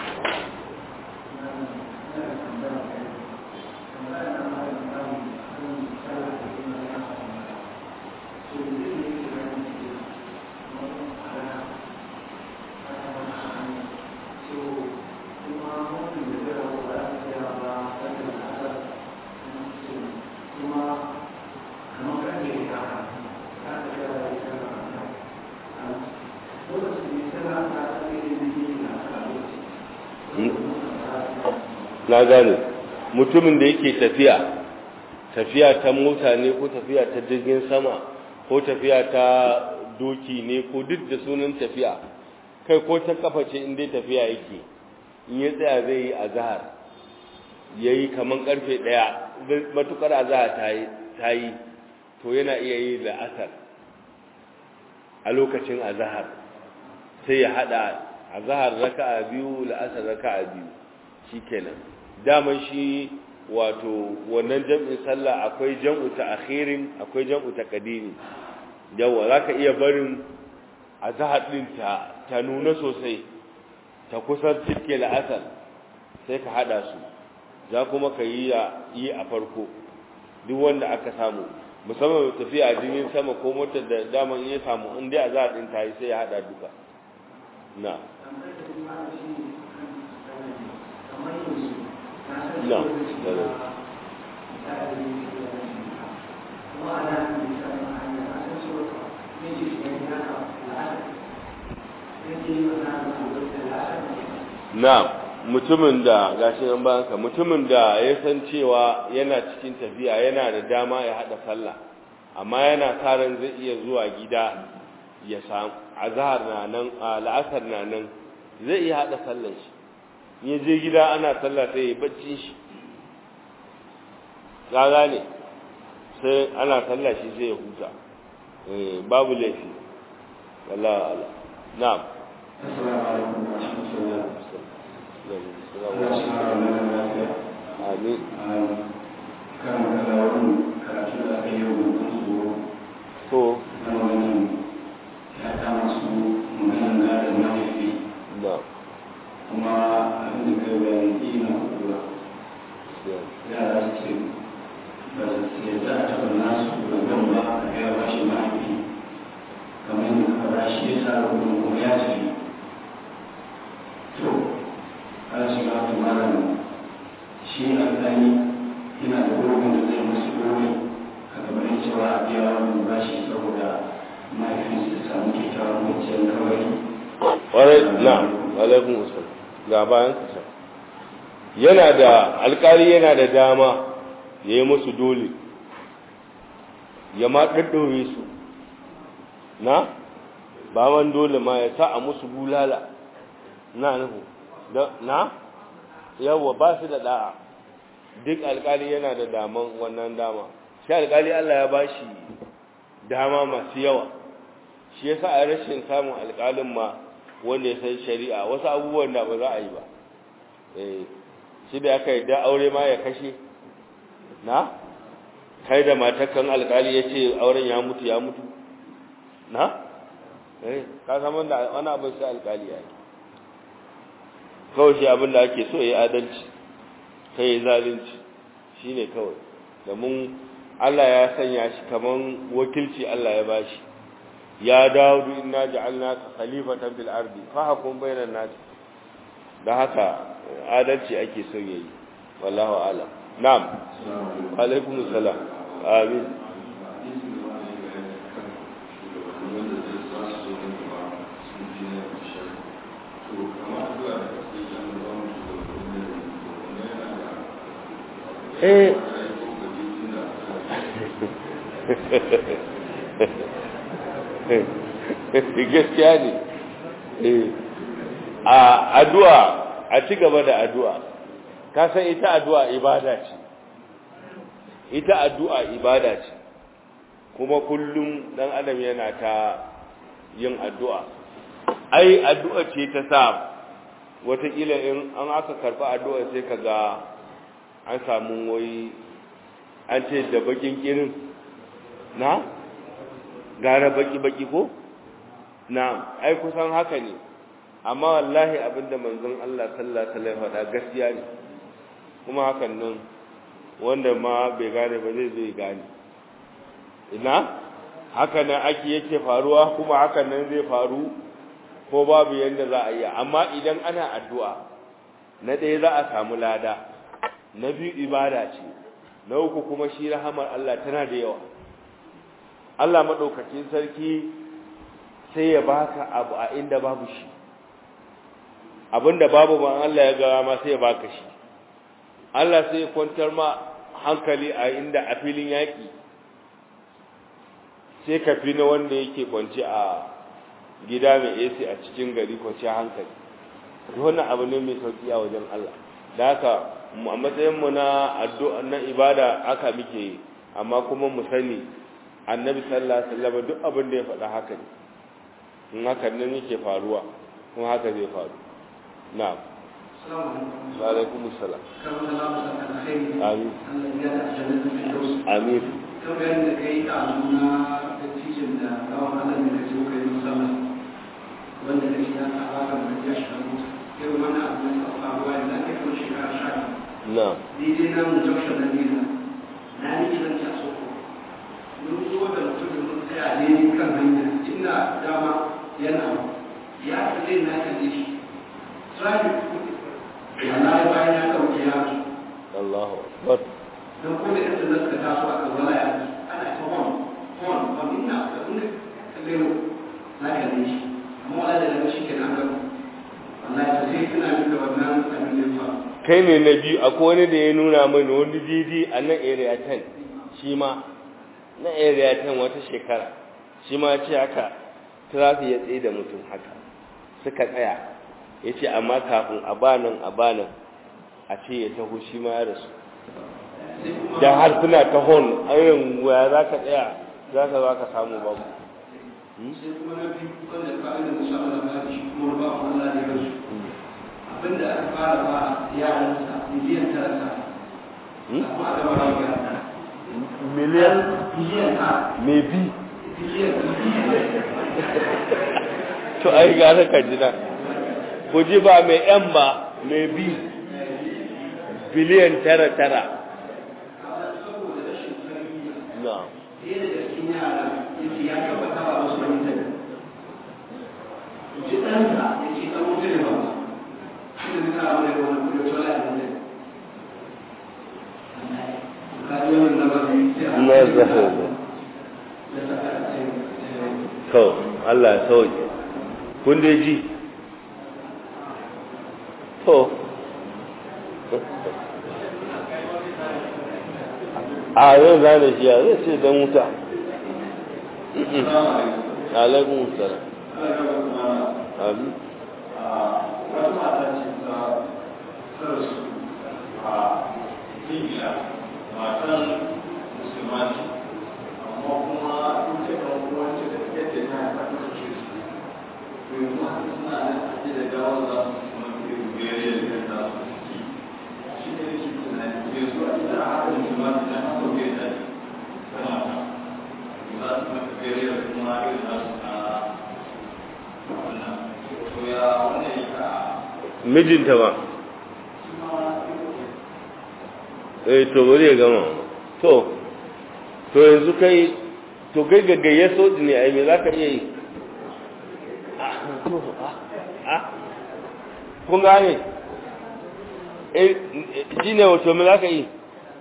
na gane mutumin da yake tafiya tafiya ta mota ne ko tafiya ta jirgin sama ko tafiya ta doki ne ko duk da sunan tafiya kai ko ta kafa ce inda tafiya yake in ya tsaya zai yi azahar ya yi kamar karfe ɗaya matukar azahar ta yi to yana iya yi da asar a lokacin azahar sai ya haɗa azahar raka'a biyu la'asar raka'a biyu shi kenan daman shi wato wannan jam'in sallah akwai jam'u ta akhirin akwai jam'u ta kadimi yawa zaka iya barin azhar din ta ta nuna sosai ta kusan cike la'asar sai ka hada su za kuma ka yi yi a farko duk wanda aka samu musamman tafiya a jirgin sama ko motar da daman ya samu in dai azhar din ta yi sai ya hada duka na No, na mutumin da gashi nan banka mutumin da ya san cewa yana cikin tafiya yana da dama ya hada sallah amma yana karan zai iya zuwa gida ya samu azhar na nan la'asar na nan zai iya hada sallar shi ya je gida ana sallah sai ya bacci shi gaga ne sai ana sallah shi sai ya huta babu laifi wallahi ala na'am amin
kan kalawun karatu da aka yi wa su
to
na maganin ya kama su maganin gadon mahaifi
na'am
kuma abin da kai bayan ina kula yara su ce ba su yadda a taɓa nasu gangan ba a gaya ba shi mahaifi kamar yadda ka ba shi ya sa rubutun kuma ya ce to ana shiga wata malam shi alƙali yana da gurbin da zai musu gobe a gabanin cewa a biya wannan bashi saboda mahaifinsu ya samu kyakkyawan kwanciyar kawai
ƙwarai na alaikun usul ga bayan kasa yana da alkali yana da dama ya yi musu dole ya ma ɗaɗɗore su na ba man dole ma ya sa a musu bulala na nuhu na yawwa ba su da da'a duk alkali yana da daman wannan dama shi alkali Allah ya ba shi dama masu yawa shi yasa a rashin samun alkalin ma wanda ya san shari'a wasu abubuwan da ba za a yi ba eh shi da aka yi da aure ma ya kashe na kai da matakan alkali ya ce auren ya mutu ya mutu na eh ka san wanda wani abin sai alkali ya yi kawai shi abin da ake so ya yi adalci kai ya zalunci shine kawai domin Allah ya sanya shi kaman wakilci Allah ya bashi ya dawudu inna ja'alnaka khalifatan fil ardi fahkum bainan nas da haka adalci ake so yayi wallahu a'lam na'am alaikum salam amin eh gaskiya ne a addu'a a ci gaba da addu'a ka san ita addu'a ibada ce ita addu'a ibada ce kuma kullum dan adam yana ta yin addu'a ai addu'a ce ta sa wataƙila in an aka karɓi addu'a sai ka ga an samu wai an ce da bakin kirin na gara baki-baki ko na ai kusan haka ne amma wallahi abinda manzon Allah sallallahu alaihi wasallam faɗa gaskiya ne kuma hakan nan wanda ma bai gane ba zai zai gane ina haka nan ake yake faruwa kuma hakan nan zai faru ko babu yanda za a yi amma idan ana addu'a na ɗaya za a samu lada na biyu ibada ce na uku kuma shi rahamar Allah tana da yawa Allah maɗaukacin sarki sai ya baka abu a inda babu shi abinda babu ban Allah ya gawa ma sai ya baka shi Allah sai ya kwantar ma hankali a inda a filin yaƙi sai ka fi na wanda yake kwanci a gida mai AC a cikin gari kwanci hankali wannan abu ne mai sauki a wajen Allah da haka a matsayinmu na addu'a na ibada aka muke yi amma kuma mu sani annabi sallallahu alaihi wasallam duk abin da ya faɗa haka ne in haka nan yake faruwa kuma haka zai faru na'am wa alaikum assalam amin amin
kamar yadda kai a nuna da cikin da gawan Allah ne kace kai musamman wanda kake da alaka da ya shafu irin wannan abu ne a faruwa da ake kuma shekara sha
na'am
daidai na mu junction na nila na yi kiran ta soko mun zo da mutum mun tsaya daidai kan hanya inda dama yana ya fi zai na kalle shi traffic wallahi bayan ya ɗauke yaro
Allahu akbar
don ko da yadda zaka taso a kan wala ya ana ta hon hon hon ina da inda kalle mu na kalle shi amma wala da daga shi kenan ga wallahi to sai tana min da wannan abin da ya faru
kai ne na biyu akwai wani da ya nuna mini wani didi a nan area 10 shi ma na area 10 wata shekara shi ma ce haka traffic ya tsaye da mutum haka suka tsaya ya ce amma kafin a banan a banan a ce ya taho shi ma ya rasu da har suna ta hon ayin waya za ka tsaya za ka za ka samu babu
sai kuma na biyu wanda ba da musa Allah ba shi kuma ba Allah ne ba su abinda aka fara ba yaransa miliyan tara sa amma aka ba ya
miliyan
miliyan tara
me bi
miliyan
to ai gara ka jina ku ji ba mai yan ba mai bi biliyan tara tara
saboda rashin tarbiyya
na
ɗaya daga cikin yara yake ya tabbata ba wasu wani tabi ji ɗansa ya ce ɗan mutu ne ba shi da nuna abu da wani kudu tola a nan ka ji wani na ba sai a
na zaho
da saka a cikin
to Allah ya sauke kun dai ji to a yau zane shi ya zai ce don wuta alaikun salam amin
wata mata ce ta sarsu a ingila matan musulmani amma kuma ita kan wance da yadda ta haifa ta kashe su to yanzu haka suna nan a ce da gawar za su kuma irin bere da kan za su ciki shi ne yake tunani yanzu a ita a haka musulmani na haka bai da ta mata za su mata bere da kuma irin za su na wannan to ya wannan ya
mijinta ba eh to bari ya gama to to yanzu kai to kai gaggaye soji ne ai me za ka iya yi Ah, to, ah, ah. kun gane shi ne wato mu za ka yi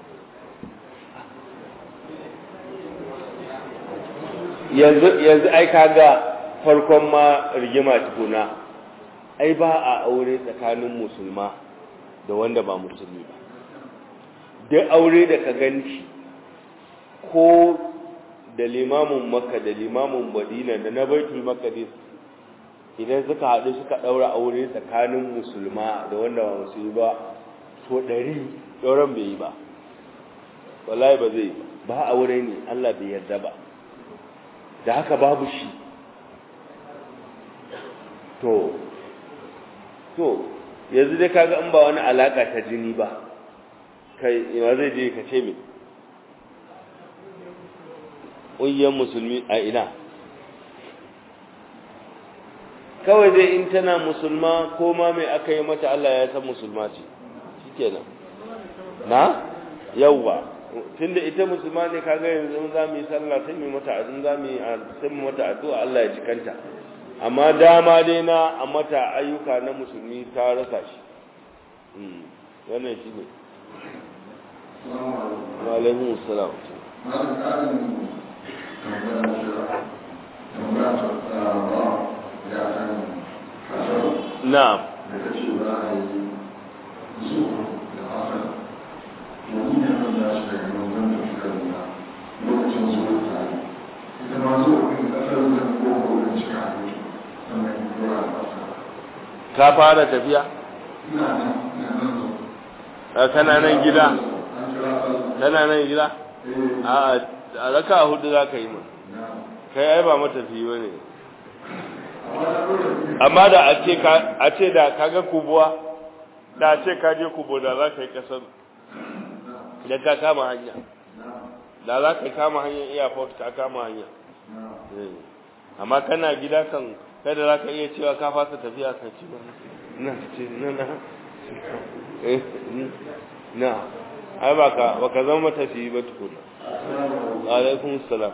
yanzu ai kaga farkon ma rigima tukuna ai ba a aure tsakanin musulma da wanda ba musulmi ba duk aure da ka ganci ko da limamin makka da limamin madina da na baitul maqdis idan suka haɗu suka ɗaura aure tsakanin musulma da wanda ba musulmi ba so ɗari ɗauran bai yi ba wallahi ba zai ba aure ne Allah bai yarda ba da haka babu shi to to yanzu dai kaga in ba wani alaka ta jini ba kai ina zai je ka ce me ƙungiyar musulmi a ina kawai dai in tana musulma ko ma mai aka yi mata Allah ya san musulma ce shikenan na yawwa tunda ita musulma ne kaga yanzu za mu yi sallah sai mu mata azun za mu yi sai mu mata addu'a Allah ya jikanta amma dama dai na a mata ayyuka na musulmi ta rasa shi wannan shi ne malamin salam na'am ka fara tafiya? kana nan gida? kana nan gida? a raka hudu za ka yi ma kai ai ba matafi ba ne amma da a ce da kaga kubuwa da a ce ka je kubo da za ka yi kasar da ka kama hanya da za ka kama hanyar airport ka kama hanya amma kana gida kan kada za ka iya cewa ka fasa tafiya ka ci ba na ce na na na ai ba ka ba ka zama matafi ba tukuna alaikum salam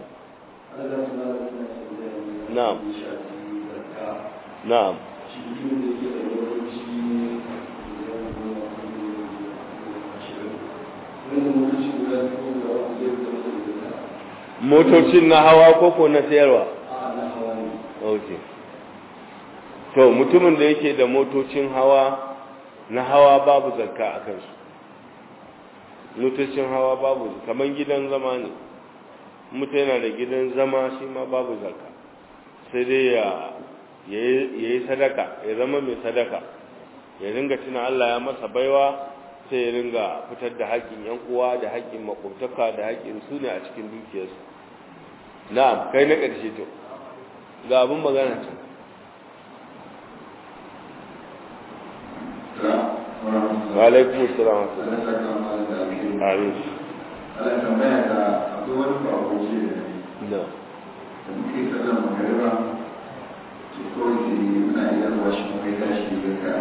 na'am na'am motocin na hawa koko na sayarwa ok to mutumin da yake da motocin hawa na hawa babu zakka a kansu motocin hawa babu kamar gidan zama ne mutu yana da gidan zama shi ma babu zakka sai dai ya yi sadaka ya zama mai sadaka ya ringa tuna Allah ya masa baiwa sai ya ringa fitar da haƙƙin yan uwa da haƙƙin makwabtaka da haƙƙin su ne a cikin dukiyarsu na'am kai na ƙarshe to ga abin magana ce wa alaikum assalam wa amin
Allah tambaya ta akwai wani bako ce da ni
da
da muke sallan magariba ce kawai sai muna iya zuwa shi kuma ya tashi da ka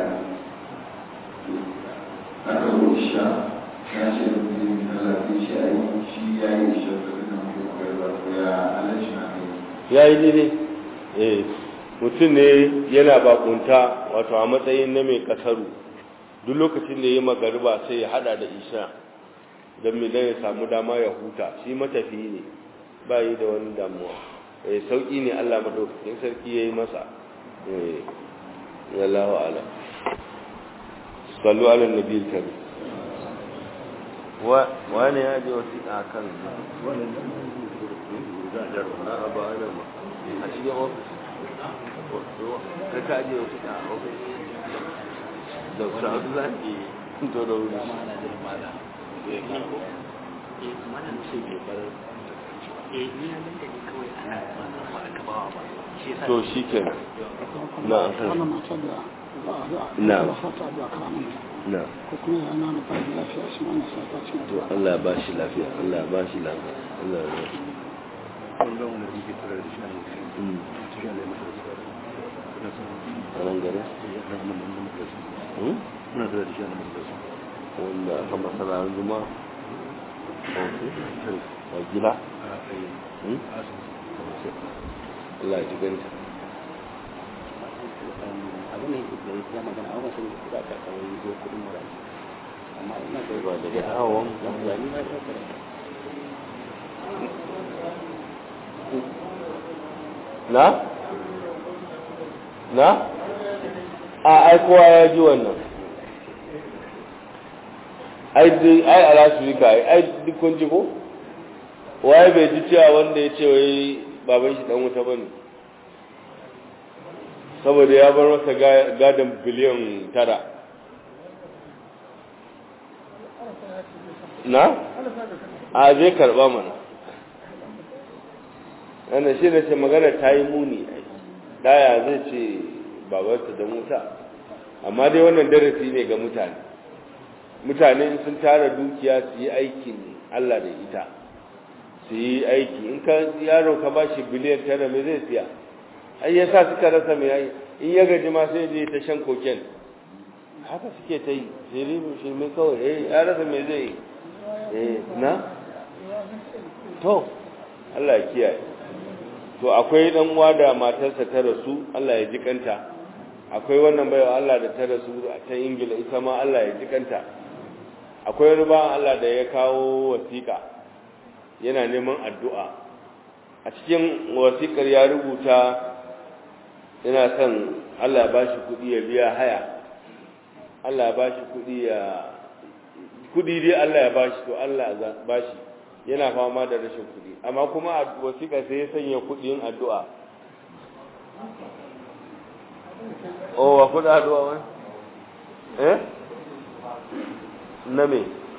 aka zo isha ya ce da mutum yin Allah sai shi a yi shi ya yi isha da suna muke magariba ko ya Allah shi na kai
ya yi daidai eh mutum ne yana bakunta wato a matsayin na mai kasaru duk lokacin da ya yi magariba sai ya hada da isha don mai ya samu dama ya huta shi matafi ne ba yi da wani damuwa eh sauki ne Allah madaukakin sarki ya yi masa eh wallahu ala sallu ala nabi kari wa wani ya je wasiƙa kan na abu ana ma a cikin ofis ka ka je wasiƙa a ofis da sa'adu za ki to da wuri to shi ke na na na to Allah ba shi lafiya Allah ba shi lafiya Allah ya nan gare wanda aka masana zuma a gida Allah ya ji ganta
abu ne da ya magana a wasu da ka kawai zo kudin muraji
na? na? a ai kowa ya ji wannan ai ai alasirika ai ai duk kun ji ko? waye bai ji cewa wanda ya ce wai baban shi dan wuta bane saboda ya bar masa gadon biliyan tara na? a zai karba mana yana shi da ce magana ta yi muni daya zai ce babarta da wuta amma dai wannan darasi ne ga mutane mutane sun tara dukiya su yi aikin Allah da ita su yi aiki in ka yaro ka ba shi biliyan tara mai zai siya ai ya sa suka rasa mai ai in ya gaji ma sai je ta shan koken haka suke ta yi sai ribu shi mai kawai eh ya rasa mai zai eh na to Allah ya kiyaye to akwai dan uwa da matarsa ta rasu Allah ya ji kanta akwai wannan baiwa Allah da ta rasu ta Ingila ita ma Allah ya ji kanta akwai wani bawan Allah da ya kawo wasiƙa yana neman addu'a a cikin wasiƙar ya rubuta yana son Allah ba shi kuɗi ya biya haya Allah ba shi kuɗi ya kuɗi dai Allah ya ba shi to Allah ba shi yana fama da rashin kuɗi amma kuma a wasiƙa sai ya sanya kuɗin addu'a oh wa kuɗin addu'a wani eh na me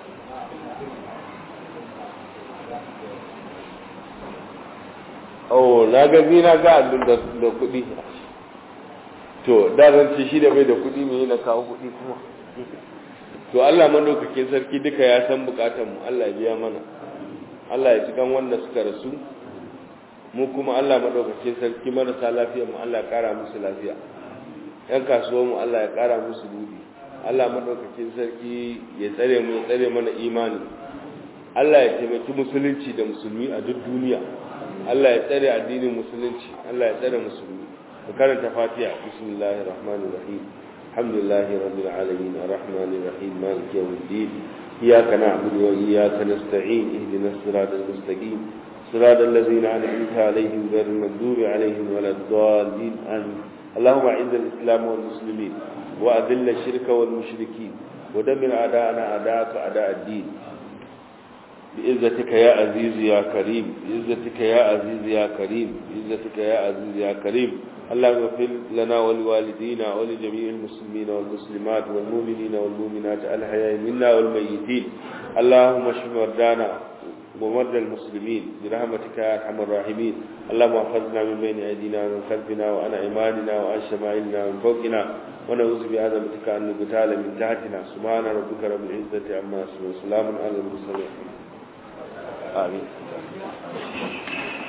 oh na ga ni na ga abin da da kuɗi to da zan ce shi da bai da kuɗi me na kawo kuɗi kuma to Allah madaukakin sarki duka ya san bukatun mu Allah ya biya mana Allah ya cikan wanda suka rasu mu kuma Allah madaukakin sarki marasa lafiya mu Allah ya kara musu lafiya yan kasuwa mu Allah ya kara musu budi Allah madaukakin sarki ya tsare mu ya tsare mana imani Allah ya taimaki musulunci da musulmi a duk duniya Allah ya tsare addinin musulunci Allah ya tsare musulmi ku karanta Fatiha bismillahir rahmanir rahim alhamdulillahi rabbil alamin arrahmanir rahim maliki yawmiddin iyyaka na'budu wa iyyaka nasta'in ihdinas siratal mustaqim صراط الذين أنعمت عليهم غير المغضوب عليهم ولا الضالين آمين اللهم أعز الإسلام والمسلمين وأذل الشرك والمشركين ودمر أعداءنا أعداءك أعداء الدين بعزتك يا عزيز يا كريم بعزتك يا عزيز يا كريم بعزتك يا عزيز يا كريم اللهم اغفر لنا ولوالدينا ولجميع المسلمين والمسلمات والمؤمنين والمؤمنات الحياء منا والميتين اللهم اشف مرضانا ومرضى المسلمين برحمتك يا ارحم الراحمين اللهم احفظنا من بين ايدينا ومن خلفنا وعن ايماننا وعن شمائلنا ومن فوقنا ونعوذ بعظمتك ان نغتال من تحتنا سبحان ربك رب العزه عما يصفون وسلام على المرسلين آمين